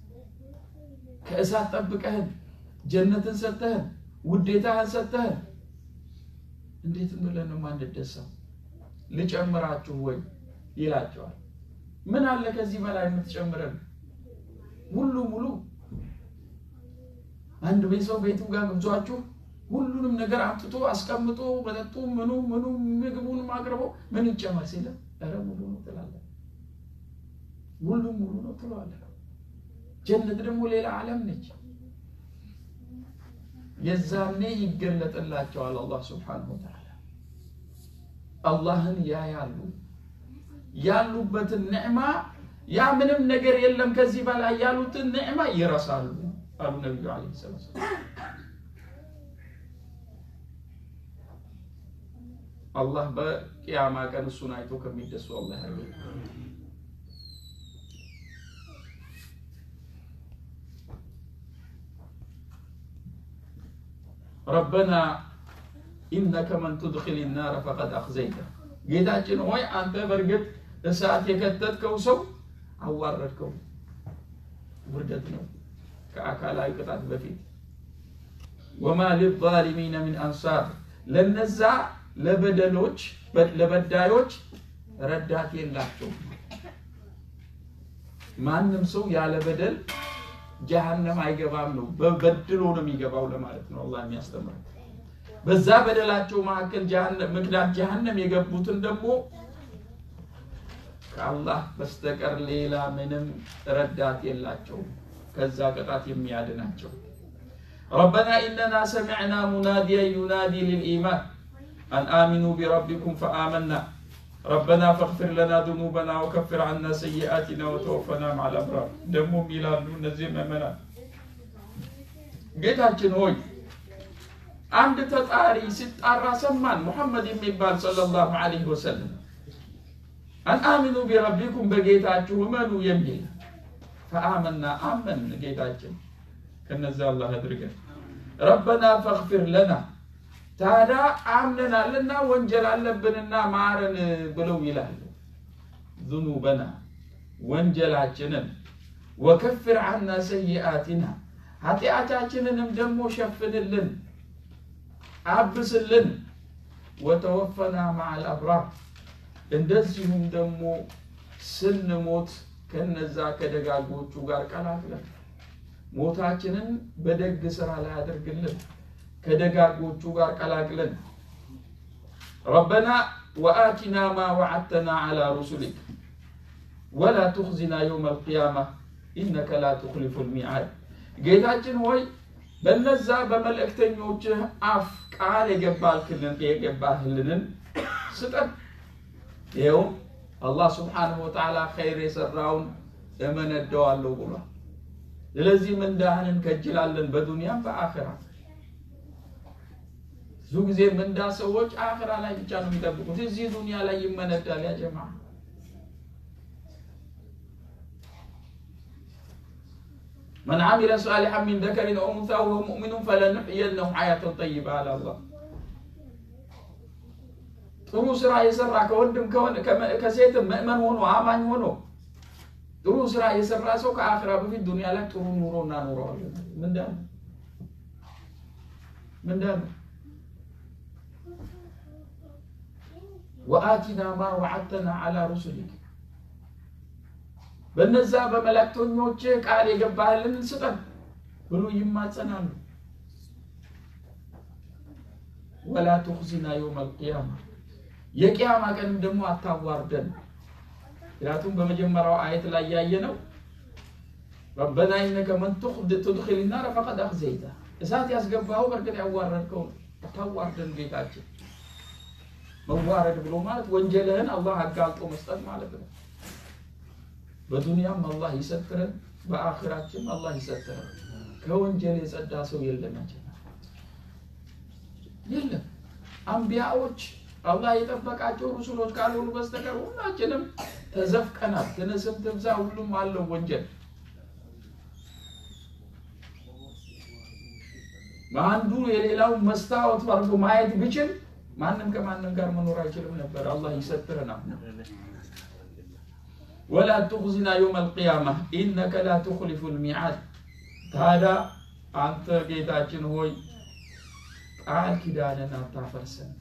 ከእሳት ጠብቀህን፣ ጀነትን ሰጥተህን፣ ውዴታህን ሰጥተህን እንዴት ብለን ነው የማንደሳው? ልጨምራችሁ ወይ ይላቸዋል። ምን አለ ከዚህ በላይ የምትጨምረን? ሙሉ ሙሉ አንድ ቤት ሰው ቤቱ ጋር ግብዟችሁ ሁሉንም ነገር አምጥቶ አስቀምጦ መጠጡ ምኑ ምኑ ምግቡንም አቅርቦ ምን ይጨመር ሲለ ኧረ ሙሉ ነው ትላለህ። ሁሉም ሙሉ ነው ትለዋለህ። ጀነት ደግሞ ሌላ ዓለም ነች። የዛኔ ይገለጥላቸዋል አላህ ስብሓነሁ ወተዓላ አላህን ያያሉ። ያሉበትን ኒዕማ ያ ምንም ነገር የለም ከዚህ በላይ ያሉትን ኒዕማ ይረሳሉ አሉ ነቢዩ ዓለይሂ ሰላቱ ወሰላም። አላህ በቅያማ ቀን እሱን አይቶ ከሚደሱ አላህ ያድርገን። ረበና ኢነከ መን ቱድኪል ናረ ፈቀድ አኽዘይተ ጌታችን ሆይ አንተ በእርግጥ እሳት የከተትከው ሰው አዋረድከው። ውርደት ነው ከአካላዊ ቅጣት በፊት። ወማ ሊዛሊሚነ ሚን አንሳር ለነዛ ለበደሎች ለበዳዮች ረዳት የላቸውም። ማንም ሰው ያለ በደል ጀሃነም አይገባም ነው። በበድሎ ነው የሚገባው ለማለት ነው አላህ የሚያስተምረው። በዛ በደላቸው መካከል ምክንያት ጀሃነም የገቡትን ደግሞ ከአላህ በስተቀር ሌላ ምንም ረዳት የላቸውም ከዛ ቅጣት የሚያድናቸው። ረበና ኢነና ሰሚዕና ሙናዲያ ዩናዲ ልልኢማን አን አሚኑ ቢረቢኩም ፈአመና ረበና ፈግፊር ለና ذኑበና ወከፍር አና ሰይአቲና ወተወፈና ማዕ ልአብራር። ደግሞም ይላሉ እነዚህ ምእመናን ጌታችን ሆይ አንድ ተጣሪ ሲጣራ ሰማን። ሙሐመድ የሚባል ሰለላሁ ዐለይሂ ወሰለም አን አሚኑ ቢረቢኩም በጌታችሁ እመኑ የሚል ፈአመና አመን ጌታችን ከነዛ አላህ አድርገን። ረበና ፈግፊር ለና ታዲያ አምነናልና ወንጀል አለብንና ማረን ብለው ይላሉ። ዙኑበና ወንጀላችንን፣ ወከፍር አና ሰይአቲና ኃጢአታችንንም ደግሞ ሸፍንልን፣ አብስልን። ወተወፈና ማዓል አብራር እንደዚሁም ደግሞ ስንሞት ከነዛ ከደጋጎቹ ጋር ቀላቅለን ሞታችንን በደግ ስራ ላይ አድርግልን ከደጋጎቹ ጋር ቀላቅለን። ረበና ወአቲና ማ ወዓድተና ዐላ ሩሱሊክ ወላ ቱኽዚና የውመ አልቅያማ ኢነከ ላ ቱኽሊፉ ልሚዓድ። ጌታችን ሆይ በነዛ በመልእክተኞችህ አፍ ቃል የገባልክልን የገባህልንን ስጠን። ይኸውም አላህ ስብሓነሁ ወተዓላ ኸይር የሰራውን እመነደዋለሁ ብሏል። ስለዚህ ምንዳህን እንከጅላለን በዱንያም በአኺራ። ብዙ ጊዜ ምንዳ ሰዎች አኺራ ላይ ብቻ ነው የሚጠብቁት። እዚህ ዱንያ ላይ ይመነዳል። ያ ጀማ መን ዓሚለ ሳሊሐን ሚን ዘከሪን አው ኡንሳ ወሁወ ሙእሚኑን ፈለኑሕይየነሁ ሐያተን ጠይባ አለ አላህ። ጥሩ ስራ የሰራ ከወንድም ከሴትም ምእመን ሆኖ አማኝ ሆኖ ጥሩ ስራ የሰራ ሰው ከአኺራ በፊት ዱንያ ላይ ጥሩ ኑሮ እናኖረዋለን። ምንዳ ነው ምንዳ ነው። ወአቲና ማ ወዓድተና ዐላ ሩሱሊክ በነዛ በመላእክተኞች ቃል የገባህልን ስጠን ብሎ ይማጸናሉ። ወላ ቱኽዚና የውም አልቅያማ የቅያማ ቀንም ደግሞ አታዋርደን። ምክንያቱም በመጀመሪያው አየት ላይ ያየ ነው ረበና ኢነከ መን ትድኪል ናረ ፈቀድ አኽዘይታ እሳት ያስገባኸው በእርግጥ ያዋረድከው ነው። አታዋርደን ጌታችን። መዋረድ ብሎ ማለት ወንጀልህን አላህ አጋልጦ መስጠት ማለት ነው። በዱንያም አላህ ይሰትረን፣ በአኺራችን አላህ ይሰትረን። ከወንጀል የጸዳ ሰው የለም የለም። አንቢያዎች አላህ የጠበቃቸው ሩሱሎች ካልሆኑ በስተቀር ሁላችንም ተዘፍቀናል። ትንስም ትብዛ ሁሉም አለው ወንጀል። በአንዱ የሌላው መስታወት አድርጎ ማየት ቢችል ማንም ከማንም ጋር መኖር አይችልም ነበር። አላህ ይሰትረናል። ወላ ቱኽዚና የውም አልቅያማ ኢነከ ላ ቱኽሊፉ ልሚዓድ። ታዲያ አንተ ጌታችን ሆይ ቃል ኪዳንን አታፈርሰን።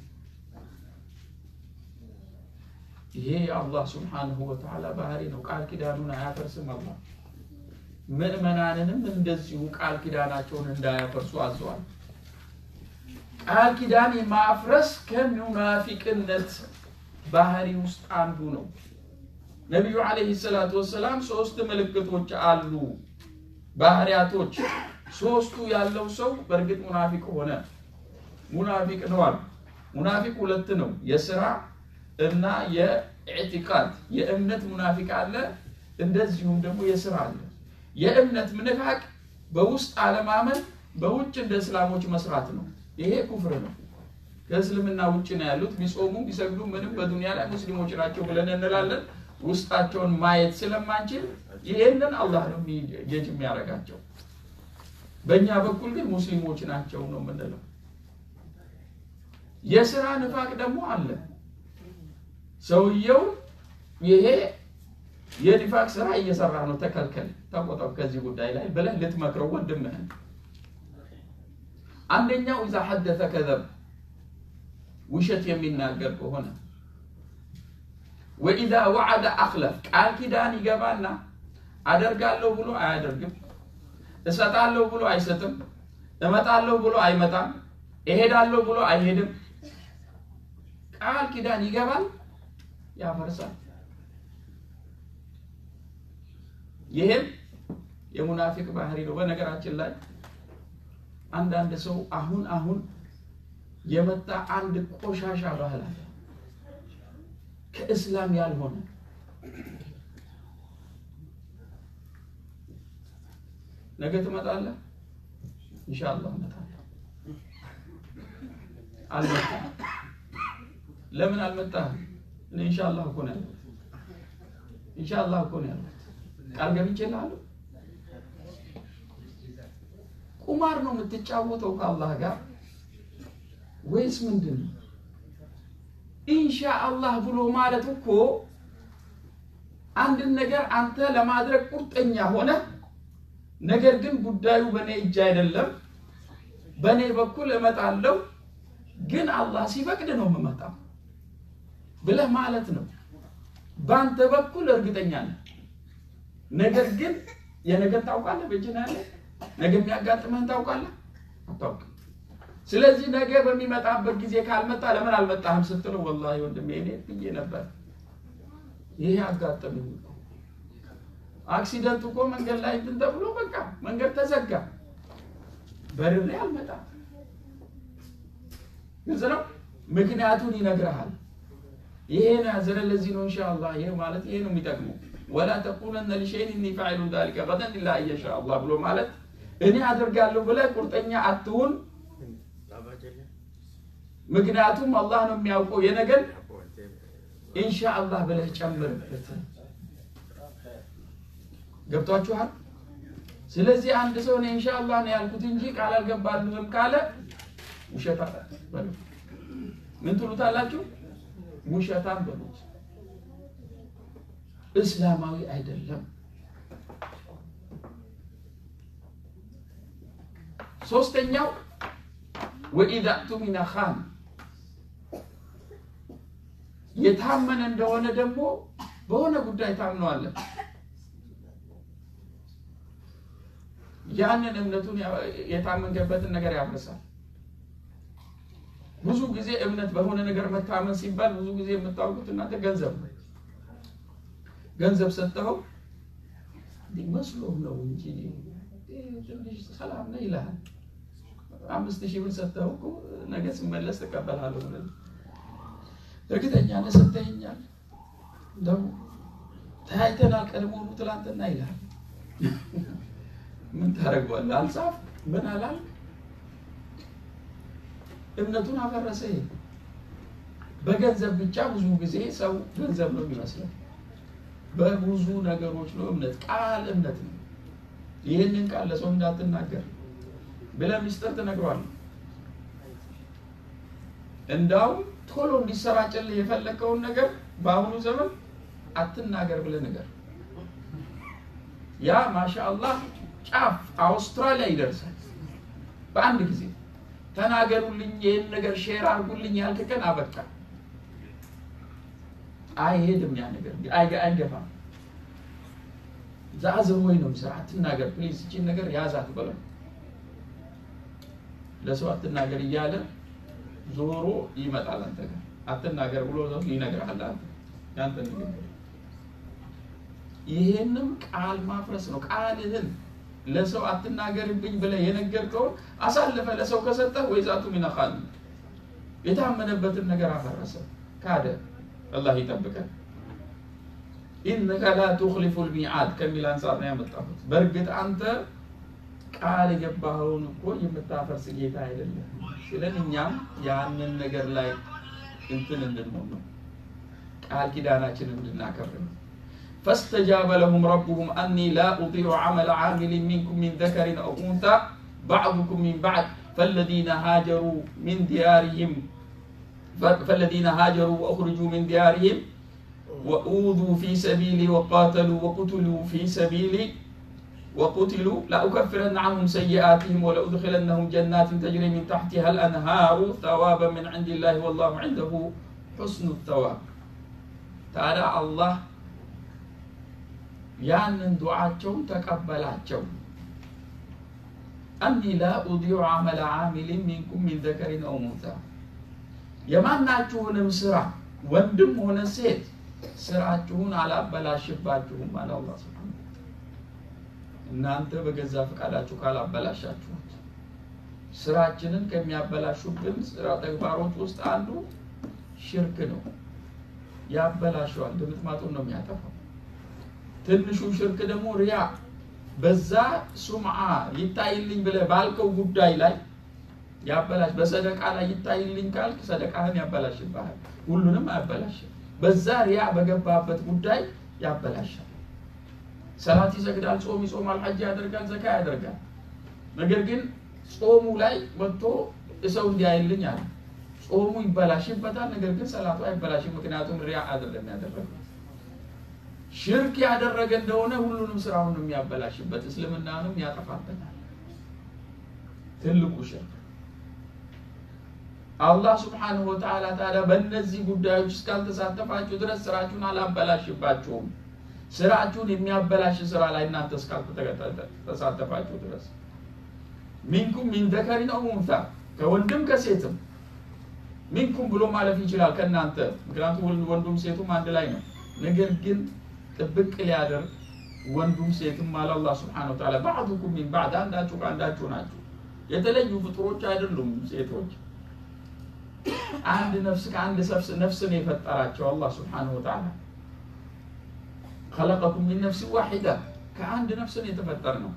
ይሄ የአላህ ስብሓንሁ ወተዓላ ባህሪ ነው። ቃል ኪዳኑን አያፈርስም። አላህ ምዕመናንንም እንደዚሁ ቃል ኪዳናቸውን እንዳያፈርሱ አዘዋል። ቃል ኪዳን ማፍረስ ከሙናፊቅነት ባህሪ ውስጥ አንዱ ነው። ነቢዩ ዓለይሂ ሰላቱ ወሰላም ሶስት ምልክቶች አሉ፣ ባህሪያቶች። ሶስቱ ያለው ሰው በእርግጥ ሙናፊቅ ሆነ፣ ሙናፊቅ ነው አሉ። ሙናፊቅ ሁለት ነው፣ የስራ እና የኢዕቲቃድ የእምነት ሙናፊቅ አለ፣ እንደዚሁም ደግሞ የስራ አለ። የእምነት ምንፋቅ በውስጥ አለማመን፣ በውጭ እንደ እስላሞች መስራት ነው። ይሄ ኩፍር ነው። ከእስልምና ውጭ ነው ያሉት። ቢጾሙ ቢሰግዱ ምንም በዱንያ ላይ ሙስሊሞች ናቸው ብለን እንላለን። ውስጣቸውን ማየት ስለማንችል ይሄንን አላህ ነው ጌጅ የሚያደርጋቸው። በእኛ በኩል ግን ሙስሊሞች ናቸው ነው የምንለው። የስራ ንፋቅ ደግሞ አለ። ሰውየው ይሄ የኒፋቅ ስራ እየሰራ ነው፣ ተከልከል፣ ተቆጠብ ከዚህ ጉዳይ ላይ ብለህ ልትመክረው ወንድምህን አንደኛው ኢዛ ሐደተ ከዘብ ውሸት የሚናገር ከሆነ ወኢዛ ወዓደ አኽለፍ ቃል ኪዳን ይገባና አደርጋለሁ ብሎ አያደርግም፣ እሰጣለሁ ብሎ አይሰጥም፣ እመጣለሁ ብሎ አይመጣም፣ እሄዳለሁ ብሎ አይሄድም። ቃል ኪዳን ይገባል፣ ያፈርሳል። ይህም የሙናፊቅ ባህሪ ነው። በነገራችን ላይ አንዳንድ ሰው አሁን አሁን የመጣ አንድ ቆሻሻ ባህል አለ፣ ከእስላም ያልሆነ ነገ ትመጣለህ፣ ኢንሻአላህ እመጣለሁ። አልመጣም። ለምን አልመጣህም? እኔ ኢንሻአላህ እኮ ነው ያለሁት። ኢንሻአላህ እኮ ነው ያለሁት። ቃል ገብቼልሃለሁ። ቁማር ነው የምትጫወተው ከአላህ ጋር ወይስ ምንድን ነው? ኢንሻአላህ ብሎ ማለት እኮ አንድን ነገር አንተ ለማድረግ ቁርጠኛ ሆነ፣ ነገር ግን ጉዳዩ በእኔ እጅ አይደለም፣ በእኔ በኩል እመጣለሁ፣ ግን አላህ ሲፈቅድ ነው የምመጣው ብለህ ማለት ነው። በአንተ በኩል እርግጠኛ ነህ፣ ነገር ግን የነገር ታውቃለህ፣ በእጅህ ነው ያለ ነገ የሚያጋጥምህን ታውቃለህ? አታውቅም። ስለዚህ ነገ በሚመጣበት ጊዜ ካልመጣ ለምን አልመጣህም ስትለው ወላሂ ወንድሜ እኔ ብዬ ነበር። ይሄ አጋጠመኝ እኮ አክሲደንት እኮ መንገድ ላይ እንትን ተብሎ በቃ መንገድ ተዘጋ። በርሬ አልመጣም። ግልጽ ነው። ምክንያቱን ይነግርሃል። ይሄ ነው ያዘነ። ለዚህ ነው ኢንሻአላህ ይሄ ማለት ይሄ ነው የሚጠቅመው። ወላ ተቁለነ ሊሸይን እኒ ፋዒሉ ዛሊከ ገደን ኢላ አየሻ አላህ ብሎ ማለት እኔ አደርጋለሁ ብለህ ቁርጠኛ አትሁን። ምክንያቱም አላህ ነው የሚያውቀው የነገን ኢንሻአላህ ብለህ ጨምርበት። ገብቷችኋል? ስለዚህ አንድ ሰው እኔ ኢንሻአላህ ነው ያልኩት እንጂ ቃል አልገባልህም ካለ ውሸታ በሉት። ምን ትሉታላችሁ? ውሸታም በሉት። እስላማዊ አይደለም። ሶስተኛው ወኢዛ ቱሚነ ኻን የታመነ እንደሆነ ደግሞ በሆነ ጉዳይ ታምነዋለን። ያንን እምነቱን የታመንገበትን ነገር ያፈርሳል። ብዙ ጊዜ እምነት በሆነ ነገር መታመን ሲባል ብዙ ጊዜ የምታውቁት እናንተ ገንዘብ ነው። ገንዘብ ሰጠኸው መስሎህ ነው እንጂ ትንሽ ሰላም ነው ይልሃል። አምስት ሺህ ብር ሰጠኸው እኮ ነገ ስመለስ ትቀበላለሁ ብለህ እርግጠኛ ነህ ሰጥተኸኛል፣ እንደው ተያይተናል ቀድሞውኑ ትላንትና ይልሃል። ምን ታደርገዋለህ? አልጻፍ ምን አላል እምነቱን አፈረሰ። ይሄ በገንዘብ ብቻ ብዙ ጊዜ ሰው ገንዘብ ነው የሚመስለው። በብዙ ነገሮች ነው እምነት። ቃል እምነት ነው። ይህንን ቃል ለሰው እንዳትናገር ብለህ ሚስጥር ትነግረዋለህ። እንዳውም ቶሎ እንዲሰራጭልህ የፈለግከውን ነገር በአሁኑ ዘመን አትናገር ብለህ ነገር ያ ማሻአላህ ጫፍ አውስትራሊያ ይደርሳል በአንድ ጊዜ። ተናገሩልኝ፣ ይህን ነገር ሼር አድርጉልኝ ያልክ ቀን አበቃ። አይሄድም፣ ያ ነገር አይገፋም። ዛዝር ወይ ነው ስራ አትናገር ፕሊዝ፣ እቺን ነገር ያዛት በለው ለሰው አትናገር እያለ ዞሮ ይመጣል አንተ ጋር አትናገር ብሎ ይነግርሃል። አንተ ያንተ ንግግር ይሄንም ቃል ማፍረስ ነው። ቃልህን ለሰው አትናገርብኝ ብለህ የነገርከውን አሳልፈ ለሰው ከሰጠህ ወይዛቱ ሚነኻል የታመነበትን ነገር አፈረሰ፣ ካደ። አላህ ይጠብቀን። ኢነከ ላ ቱኽሊፉ ልሚዓድ ከሚል አንጻር ነው ያመጣሁት። በእርግጥ አንተ ቃል የገባኸውን እኮ የምታፈርስ ጌታ አይደለም ስለን እኛም ያንን ነገር ላይ እንትን እንድንሆን ነው ቃል ኪዳናችንን እንድናከብር ነው። فاستجاب لهم ربهم أني لا أطيع عمل عامل منكم من ذكر أو أنثى بعضكم من بعد فالذين هاجروا من ديارهم فالذين هاجروا وأخرجوا من ديارهم وأوذوا في سبيلي وقاتلوا وقتلوا في سبيلي وقتلوا لأكفرن عنهم سيئاتهم ولأدخلنهم جنات تجري من تحتها الأنهار ثوابا من عند الله والله عنده حسن الثواب تعالى الله ያንን ዱዓቸውን ተቀበላቸው። አኒ ላ ኡዲዑ አመለ ዓሚሊን ሚንኩም ሚን ዘከሪን አው ኡንሳ የማናችሁንም ስራ ወንድም ሆነ ሴት ስራችሁን አላበላሽባችሁም አለ አላህ ሱብሓነሁ እናንተ በገዛ ፈቃዳችሁ ካላበላሻችሁት ስራችንን ከሚያበላሹብን ስራ ተግባሮች ውስጥ አንዱ ሽርክ ነው። ያበላሸዋል፣ ድምጥማጡን ነው የሚያጠፋው። ትንሹ ሽርክ ደግሞ ሪያ፣ በዛ ሱምዓ ይታይልኝ ብለህ ባልከው ጉዳይ ላይ ያበላሽ። በሰደቃ ላይ ይታይልኝ ካልክ ሰደቃህን ያበላሽብሃል፣ ሁሉንም አያበላሽም። በዛ ሪያ በገባበት ጉዳይ ያበላሻል። ሰላት ይሰግዳል፣ ጾም ይጾማል፣ ሐጅ ያደርጋል፣ ዘካ ያደርጋል። ነገር ግን ጾሙ ላይ ወጥቶ ሰው እንዲያይልኝ አለ። ጾሙ ይበላሽበታል፣ ነገር ግን ሰላቱ አይበላሽም። ምክንያቱም ሪያ አይደለም ያደረገው። ሽርክ ያደረገ እንደሆነ ሁሉንም ስራውን የሚያበላሽበት እስልምናንም ያጠፋበታል። ትልቁ ሽርክ አላህ ስብሓንሁ ወተዓላ ታዲያ በእነዚህ ጉዳዮች እስካልተሳተፋችሁ ድረስ ስራችሁን አላበላሽባችሁም። ስራችሁን የሚያበላሽ ስራ ላይ እናንተ እስካልተሳተፋችሁ ድረስ ሚንኩም ሚን ዘከሪን አው ኡንሳ ከወንድም ከሴትም ሚንኩም ብሎ ማለፍ ይችላል ከእናንተ ምክንያቱም ወንዱም ሴቱም አንድ ላይ ነው። ነገር ግን ጥብቅ ሊያደርግ ወንዱም ሴትም አለ አላህ ስብሐነሁ ወተዓላ ባዕዱኩም ሚን ባዕድ አንዳችሁ ከአንዳችሁ ናችሁ። የተለዩ ፍጡሮች አይደሉም ሴቶች። አንድ ነፍስ ከአንድ ነፍስን የፈጠራቸው አላህ ስብሐነሁ ወተዓላ خلقكم من نفس واحدة ከአንድ ነፍስን የተፈጠር ነው።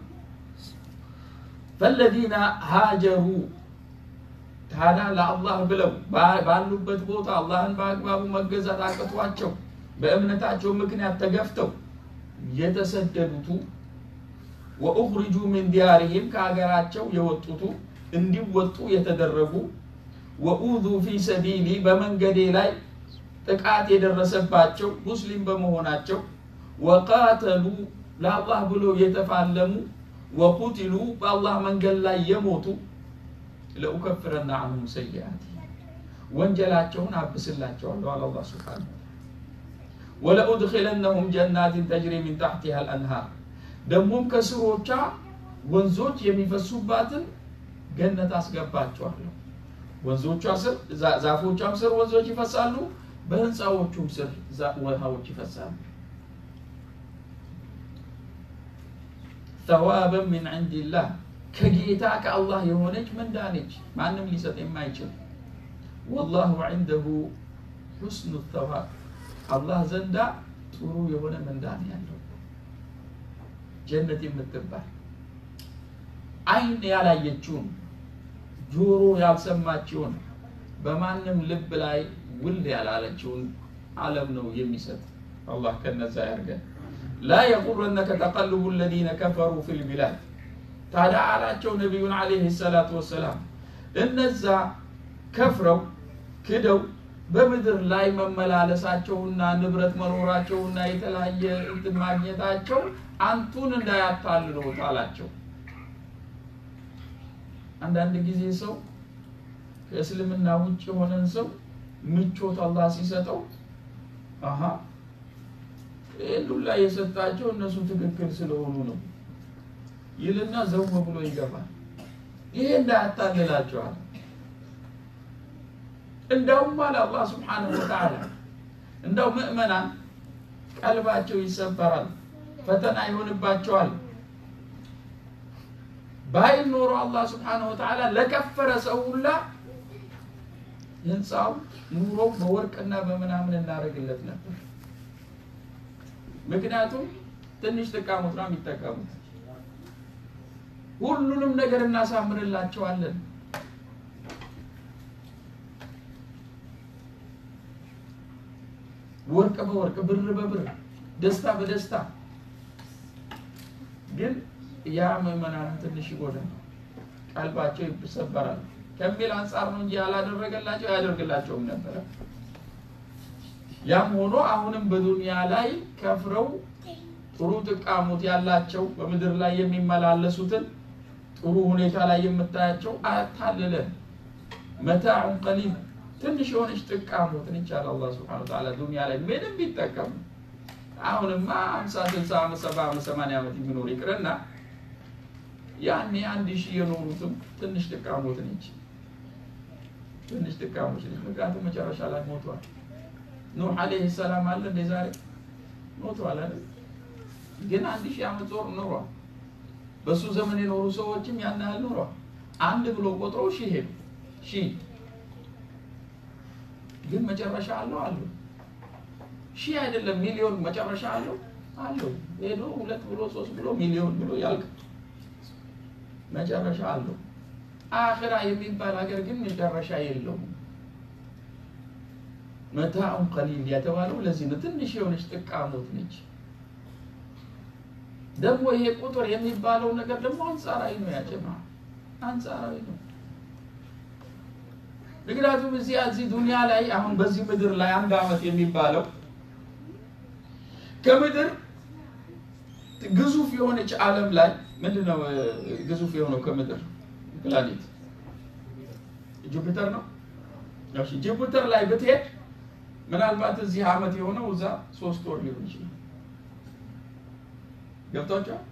ፈለዚነ ሃጀሩ ታዲያ ለአላህ ብለው ባሉበት ቦታ አላህን በአግባቡ መገዛት አቅቷቸው በእምነታቸው ምክንያት ተገፍተው የተሰደዱቱ ወኡኽሪጁ ሚን ዲያሪሂም ከሀገራቸው የወጡቱ እንዲወጡ የተደረጉ ወኡዙ ፊ ሰቢሊ በመንገዴ ላይ ጥቃት የደረሰባቸው ሙስሊም በመሆናቸው ወቃተሉ ለአላህ ብሎ የተፋለሙ ወቁትሉ በአላህ መንገድ ላይ የሞቱ ለኡከፍረና አንሁም ሰይአት ወንጀላቸውን አብስላቸዋለሁ አለ አላህ ሱብሓነሁ ወለኡድኪለነሁም ጀናትን ተጅሪ ሚን ታሕቲሃ አልአንሃር ደግሞም ከስሮቿ ወንዞች የሚፈሱባትን ገነት አስገባቸዋለሁ። ወንዞቿ ስር ዛፎቿም ስር ወንዞች ይፈሳሉ፣ በህንፃዎቹም ስር ውሃዎች ይፈሳሉ። ተዋበን ሚን ዐንዲላህ ከጌታ ከአላህ የሆነች ምንዳ ነች፣ ማንም ሊሰጥ የማይችል ወላሁ ዐንደሁ ሑስኑ ተዋብ አላህ ዘንዳ ጥሩ የሆነ ምንዳ ነው ያለው። ጀነት የምትባል አይን ያላየችውን ጆሮ ያልሰማችውን በማንም ልብ ላይ ውል ያላለችውን ዓለም ነው የሚሰጥ። አላህ ከነዛ ያርገን። ላ የጉረነከ ተቀልቡ ለዚነ ከፈሩ ፊል ቢላድ። ታዲያ አላቸው ነቢዩን ዓለይሂ ሰላቱ ወሰላም እነዛ ከፍረው ክደው በምድር ላይ መመላለሳቸውና ንብረት መኖራቸውና የተለያየ እንትን ማግኘታቸው አንቱን እንዳያታልሉት አላቸው። አንዳንድ ጊዜ ሰው ከእስልምና ውጭ የሆነን ሰው ምቾት አላህ ሲሰጠው አሀ ይህን ሁላ የሰጣቸው እነሱ ትክክል ስለሆኑ ነው ይልና ዘው ብሎ ይገባል። ይሄ እንዳያታልላቸዋል። እንዳውም አለ አላህ ስብሓነሁ ወተዓላ እንዳው ምእመናን ቀልባቸው ይሰበራል፣ ፈተና ይሆንባቸዋል። ባይል ኖሮ አላህ ስብሓነሁ ወተዓላ ለከፈረ ሰው ሁላ ህንፃው ኑሮ በወርቅና በምናምን እናደርግለት ነበር። ምክንያቱም ትንሽ ጥቃሙት ነው የሚጠቀሙት። ሁሉንም ነገር እናሳምርላቸዋለን። ወርቅ በወርቅ ብር በብር ደስታ በደስታ ግን ያ ምዕመናንን ትንሽ ይጎዳል፣ ቀልባቸው ይሰበራል ከሚል አንጻር ነው እንጂ ያላደረገላቸው ያደርግላቸውም ነበረ። ያም ሆኖ አሁንም በዱንያ ላይ ከፍረው ጥሩ ጥቃሞት ያላቸው በምድር ላይ የሚመላለሱትን ጥሩ ሁኔታ ላይ የምታያቸው አታልለ መታዑን ቀሊል ትንሽ የሆነች ጥቃሞትን ይቻል አላህ ስብሐነሁ ወተዓላ ዱንያ ላይ ምንም ቢጠቀሙ አሁንማ ሀምሳ ስልሳ ዓመት ሰባ ዓመት ሰማንያ ዓመት የሚኖር ይቅርና ያኔ አንድ ሺህ የኖሩትም ትንሽ ጥቃሞት ነች፣ ትንሽ ጥቃሞች ነች። ምክንያቱም መጨረሻ ላይ ሞቷል። ኑህ አለይሂ ሰላም አለ እንደ ዛሬ ሞቷል አይደል? ግን አንድ ሺህ ዓመት ዞር ኖሯል። በሱ ዘመን የኖሩ ሰዎችም ያን ያህል ኖሯል። አንድ ብሎ ቆጥሮ ሺህ ሄዱ። ሺህ ግን መጨረሻ አለው አለው ሺህ አይደለም ሚሊዮን መጨረሻ አለው አለው። ሄዶ ሁለት ብሎ ሶስት ብሎ ሚሊዮን ብሎ ያልቅ መጨረሻ አለው። አኺራ የሚባል ሀገር ግን መጨረሻ የለውም። መታኡን ቀሊል የተባለው ለዚህ ነው። ትንሽ የሆነች ጥቃሞት ነች። ደግሞ ይሄ ቁጥር የሚባለው ነገር ደግሞ አንጻራዊ ነው። ያጀማ አንጻራዊ ነው። ምክንያቱም እዚህ እዚህ ዱንያ ላይ አሁን በዚህ ምድር ላይ አንድ አመት የሚባለው ከምድር ግዙፍ የሆነች ዓለም ላይ ምንድን ነው ግዙፍ የሆነው ከምድር ፕላኔት ጁፒተር ነው። እሺ ጁፒተር ላይ ብትሄድ ምናልባት እዚህ አመት የሆነው እዛ ሶስት ወር ሊሆን ይችላል። ገብቷቸዋል።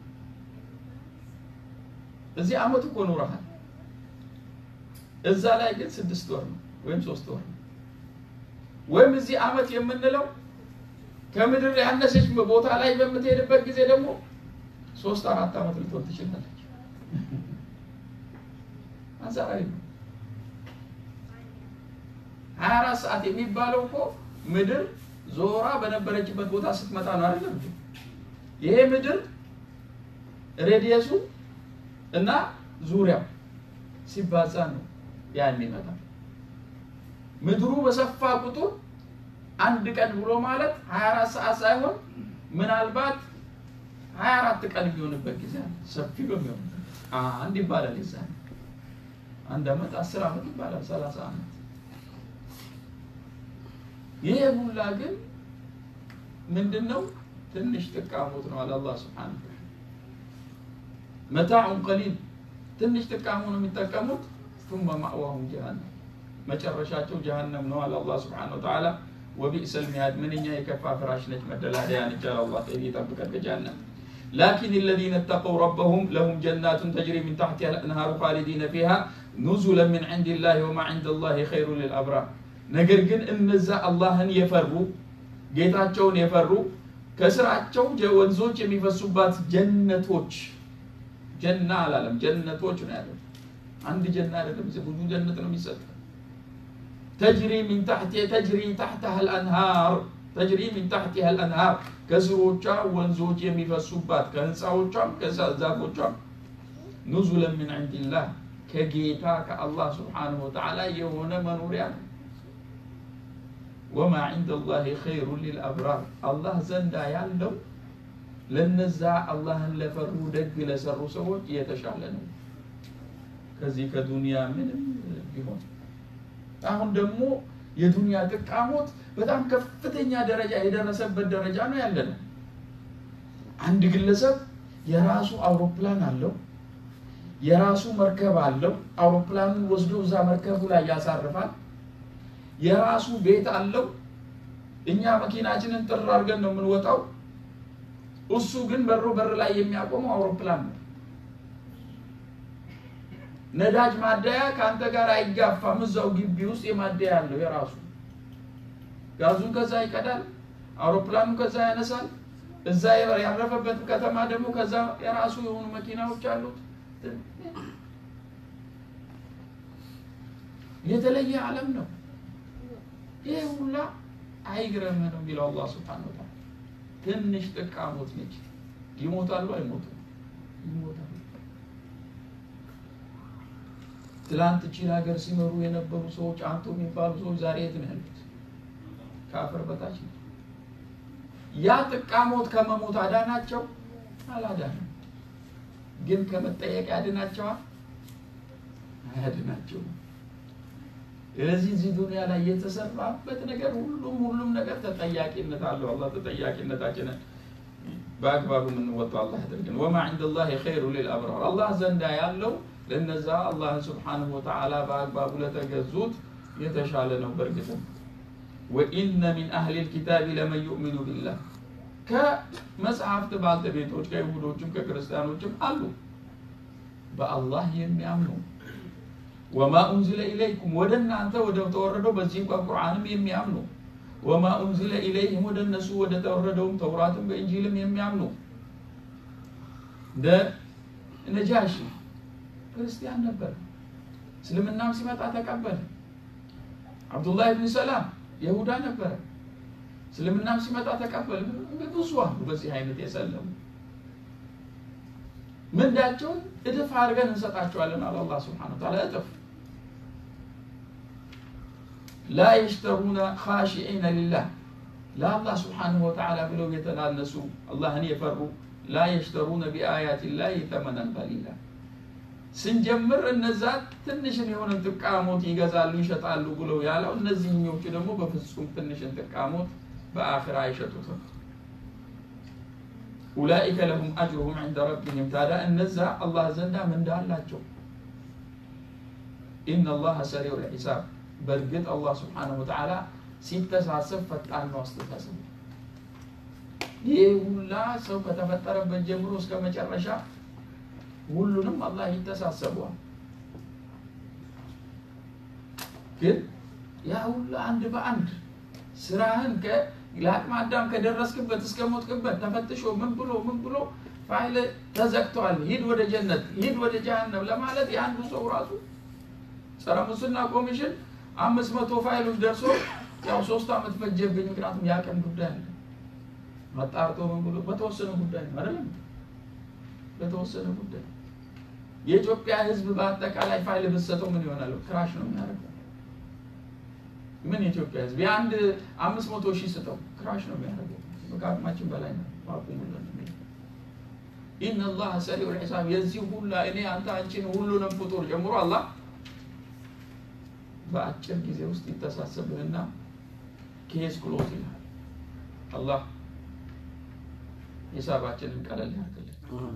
እዚህ አመት እኮ ኖረሃል። እዛ ላይ ግን ስድስት ወር ነው ወይም ሶስት ወር ነው። ወይም እዚህ አመት የምንለው ከምድር ያነሰች ቦታ ላይ በምትሄድበት ጊዜ ደግሞ ሶስት አራት አመት ልትሆን ትችላለች። አንጻራዊ ነው። ሀያ አራት ሰዓት የሚባለው እኮ ምድር ዞራ በነበረችበት ቦታ ስትመጣ ነው አይደለም? ይሄ ምድር ሬዲየሱ እና ዙሪያው ሲባዛ ነው ያ የሚመጣ። ምድሩ በሰፋ ቁጥር አንድ ቀን ብሎ ማለት 24 ሰዓት ሳይሆን ምናልባት 24 ቀን የሚሆንበት ጊዜ አለ። ሰፊ በሚሆንበት አንድ ይባላል። ይዛ አንድ አመት 10 አመት ይባላል። 30 አመት ይሄ ሁላ ግን ምንድነው? ትንሽ ጥቃሞት ነው አለ አላህ Subhanahu Wa Ta'ala መታዑን ቀሊል ትንሽ ጥቃሙ ነው የሚጠቀሙት ثم ማእዋሁም ጀሃነም መጨረሻቸው ጀሃነም ነው አለ አላህ Subhanahu Wa Ta'ala ወቢእሰል ሚሃድ ምንኛ የከፋ ፍራሽ ነች መደላደያ ነች አለ አላህ ጠቢ ይጠብቀን ከጀሃነም ላኪን الذين اتقوا ربهم لهم جنات تجري من تحتها الأنهار خالدين فيها نزلا من عند الله وما عند الله خير للأبرار ነገር ግን እነዛ አላህን የፈሩ ጌታቸውን የፈሩ ከስራቸው ወንዞች የሚፈሱባት ጀነቶች ጀና አላለም ጀነቶች ነው ያለው አንድ ጀና አይደለም ብዙ ጀነት ነው የሚሰጥ ተጅሪ ሚን ታሕቲ ተጅሪ ታሕተሃ አልአንሃር ተጅሪ ሚን ታሕቲሃ አልአንሃር ከስሮቿ ወንዞች የሚፈሱባት ከህንፃዎቿም ከዛፎቿም ኑዙለን ምን ዕንድላህ ከጌታ ከአላህ ስብሓንሁ ወተዓላ የሆነ መኖሪያ ነው ወማ ዕንደ ላህ ኸይሩ ሊልአብራር አላህ ዘንዳ ያለው ለነዛ አላህን ለፈሩ ደግ ለሰሩ ሰዎች የተሻለ ነው ከዚህ ከዱንያ ምንም ቢሆን አሁን ደግሞ የዱንያ ጥቃሞት በጣም ከፍተኛ ደረጃ የደረሰበት ደረጃ ነው ያለ ነው አንድ ግለሰብ የራሱ አውሮፕላን አለው የራሱ መርከብ አለው አውሮፕላኑን ወስዶ እዛ መርከቡ ላይ ያሳርፋል የራሱ ቤት አለው እኛ መኪናችንን ጥር አድርገን ነው የምንወጣው እሱ ግን በሮ በር ላይ የሚያቆመው አውሮፕላን ነው ነዳጅ ማደያ ከአንተ ጋር አይጋፋም እዛው ግቢ ውስጥ የማደያ አለው የራሱ ጋዙን ከዛ ይቀዳል አውሮፕላኑ ከዛ ያነሳል እዛ ያረፈበት ከተማ ደግሞ ከዛ የራሱ የሆኑ መኪናዎች አሉት የተለየ ዓለም ነው ይህ ሁላ አይግረምህ ነው የሚለው አላህ ስብሓን ወተዓላ ትንሽ ጥቃሞት ነች ይሞታሉ አይሞቱም ይሞታሉ ትላንት እቺን ሀገር ሲመሩ የነበሩ ሰዎች አንቱ የሚባሉ ሰዎች ዛሬ የት ነው ያሉት ከአፈር በታች ነው ያ ጥቃሞት ከመሞት አዳናቸው አላዳንም ግን ከመጠየቅ ያድናቸዋል አያድናቸውም ስለዚህ እዚህ ዱንያ ላይ የተሰራበት ነገር ሁሉም ሁሉም ነገር ተጠያቂነት አለው አላህ ተጠያቂነታችንን በአግባቡ የምንወጣው አላህ ያደርግን ወማ ዕንደ ላህ ኸይሩ ሊልአብራር አላህ ዘንዳ ያለው ለነዛ አላህን ስብሓንሁ ወተዓላ በአግባቡ ለተገዙት የተሻለ ነው በእርግጥም ወኢነ ሚን አህሊ ልኪታቢ ለመን ዩእሚኑ ቢላህ ከመጽሐፍት ባልተቤቶች ከይሁዶችም ከክርስቲያኖችም አሉ በአላህ የሚያምኑ ወማ ኡንዝለ ኢለይኩም ወደ እናንተ ወደ ተወረደው በዚህ ቁርአንም የሚያምኑ ወማ ኡንዝለ ኢለይህም ወደ እነሱ ወደ ተወረደውም ተውራትም በእንጂልም የሚያምኑ እንደ ነጃሺ ክርስቲያን ነበር እስልምናም ሲመጣ ተቀበለ አብዱላህ ብን ሰላም የሁዳ ነበረ እስልምናም ሲመጣ ተቀበለ ብዙ አሉ በዚህ አይነት የሰለሙ ምንዳቸውን እጥፍ አድርገን እንሰጣቸዋለን አለ አላህ ስብሓን ታላ እጥፍ ላ የሽተሩነ ካሽዒነ ሊላህ ለአላህ ስብሓንሁ ወተዓላ ብለው የተናነሱ አላህን የፈሩ ላ የሽተሩነ ቢአያት ላህ ተመነን ቀሊላ ስንጀምር እነዛ ትንሽን የሆነን ጥቃሞት ይገዛሉ ይሸጣሉ ብለው ያለው እነዚህኞቹ ደግሞ በፍጹም ትንሽን ጥቃሞት በአኽራ አይሸጡትም ኡላኢከ ለሁም አጅሩሁም ዕንደ ረቢህም ታዲያ እነዛ አላህ ዘንዳ ምንዳ አላቸው ኢነ ላሀ ሰሪዑ ልሒሳብ በእርግጥ አላህ ስብሓነሁ ወተዓላ ሲተሳሰብ ፈጣን ነው አስተሳሰብ ይህ ሁላ ሰው ከተፈጠረበት ጀምሮ እስከ መጨረሻ ሁሉንም አላህ ይተሳሰበዋል ግን ያ ሁላ አንድ በአንድ ስራህን ለአቅመ አዳም ከደረስክበት እስከ ሞትክበት ተፈትሾ ምን ብሎ ምን ብሎ ፋይል ተዘግተዋል ሂድ ወደ ጀነት ሂድ ወደ ጀሃነም ለማለት የአንዱ ሰው ራሱ ጸረ ሙስና ኮሚሽን አምስት መቶ ፋይሎች ደርሶ ያው ሶስት አመት ፈጀብኝ ምክንያቱም የአቅም ጉዳይ አለ መጣርቶ ምን ብሎ በተወሰነ ጉዳይ ነው አይደለም በተወሰነ ጉዳይ የኢትዮጵያ ህዝብ በአጠቃላይ ፋይል ብሰጠው ምን ይሆናል ክራሽ ነው የሚያደርገው ምን የኢትዮጵያ ህዝብ የአንድ አምስት መቶ ሺህ ስጠው ክራሽ ነው የሚያደርገው ከአቅማችን በላይ ነው አቁሙልን ኢነላህ ሰሪዑ ልሒሳብ የዚህ ሁላ እኔ አንተ አንቺን ሁሉንም ፍጡር ጨምሮ አላህ በአጭር ጊዜ ውስጥ ይተሳሰብህና ኬስ ክሎት ይልሃል አላህ ሂሳባችንን ቀለል ያርግልን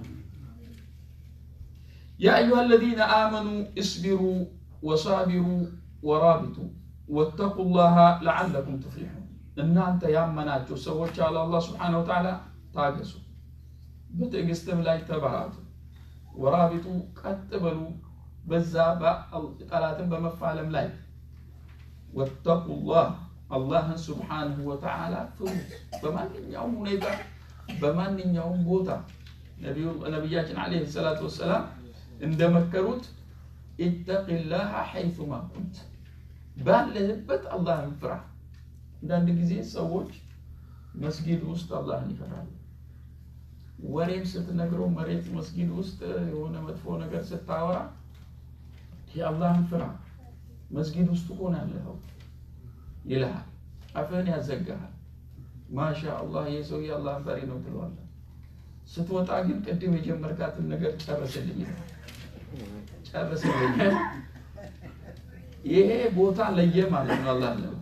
يا أيها الذين آمنوا اصبروا وصابروا ورابطوا واتقوا الله لعلكم تفلحون እናንተ ያመናችሁ ሰዎች አለ አላህ ስብሓን ወተዓላ ታገሱ በትዕግስትም ላይ ተባራቱ። ወራቢጡ ቀጥ በሉ በዛ ጠላትን በመፋለም ላይ ወተቁላህ አላህን ስብሓንሁ ወተዓላ ፍሩት። በማንኛውም ሁኔታ በማንኛውም ቦታ ነቢያችን ዓለይሂ ሰላቱ ወሰላም እንደመከሩት ኢተቂላህ ሐይቱማ ኩንት፣ ባለህበት አላህን ፍራ። አንዳንድ ጊዜ ሰዎች መስጊድ ውስጥ አላህን ይፈራሉ። ወሬም ስትነግረው መሬት መስጊድ ውስጥ የሆነ መጥፎ ነገር ስታወራ የአላህን ፍራ መስጊድ ውስጥ እኮ ነው ያለኸው ይልሃል። አፍህን ያዘጋሃል። ማሻ አላህ ይህ ሰውዬ አላህን ፈሪ ነው ትለዋለህ። ስትወጣ ግን ቅድም የጀመርካትን ነገር ጨርስልኝ ጨርስልኝ። ይሄ ቦታ ለየ ማለት ነው። አላህ ለመፍራት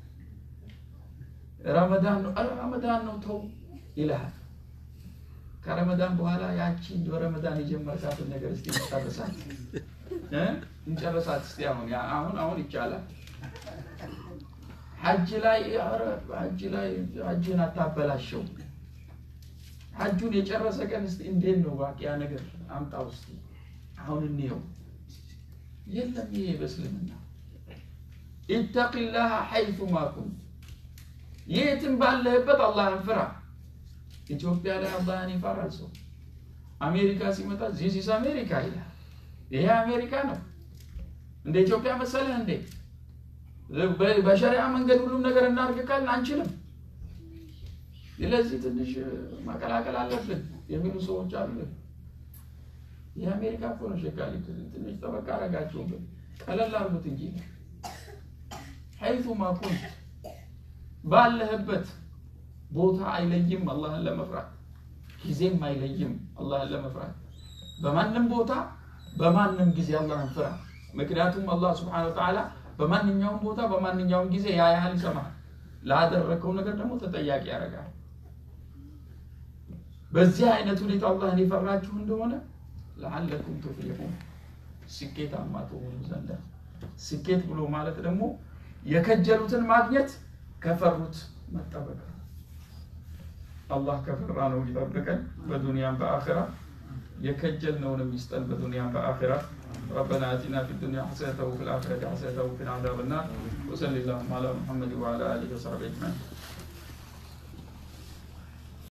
ረመዳን ነው ረመዳን ነው ተው ይልሃል። ከረመዳን በኋላ ያቺ በረመዳን የጀመርካትን ነገር እስቲ እንጨርሳት እንጨርሳት እስቲ አሁን አሁን አሁን ይቻላል። ሐጅ ላይ ኧረ ሐጅ ላይ ሐጅን አታበላሸው። ሐጁን የጨረሰ ቀን እስቲ እንዴት ነው ባቂያ ነገር አምጣው እስቲ አሁን እንየው። የለም ይሄ በእስልምና ኢተቂላህ ሐይቱማ ኩንት፣ የትም ባለህበት አላህን ፍራ። ኢትዮጵያ ላይ አላህን ይፈራል ሰው። አሜሪካ ሲመጣ ዚስ አሜሪካ ይላል። ይሄ አሜሪካ ነው። እንደ ኢትዮጵያ መሰለህ እንዴ? በሸሪያ መንገድ ሁሉም ነገር እናድርግ ካልን አንችልም። ስለዚህ ትንሽ ማቀላቀል አለብን የሚሉ ሰዎች አሉ። የአሜሪካ እኮ ነው ሸጋሊት ትንሽ ጠበቃ አረጋችሁብን፣ ቀለል አርጉት እንጂ ሐይቱማ ኩንት ባለህበት ቦታ አይለይም አላህን ለመፍራት ጊዜም አይለይም አላህን ለመፍራት በማንም ቦታ በማንም ጊዜ አላህን ፍራ። ምክንያቱም አላህ ስብሐነሁ ወተዓላ በማንኛውም ቦታ በማንኛውም ጊዜ ያ ያህል ይሰማል። ላደረግከው ነገር ደግሞ ተጠያቂ ያደርጋል። በዚህ አይነት ሁኔታ አላህን የፈራችሁ እንደሆነ ለዓለኩም ቱፍሊሑን ስኬታማ ትሆኑ ዘንድ። ስኬት ብሎ ማለት ደግሞ የከጀሉትን ማግኘት ከፈሩት መጠበቅ ነው። አላህ ከፈራ ነው ይጠብቀን በዱንያም በአኺራ የከጀልነውንም ይስጠን በዱንያም በአኺራ ربنا اتنا في الدنيا حسنه وفي الاخره حسنه وقنا عذاب النار وصلى اللهم على محمد وعلى اله وصحبه اجمعين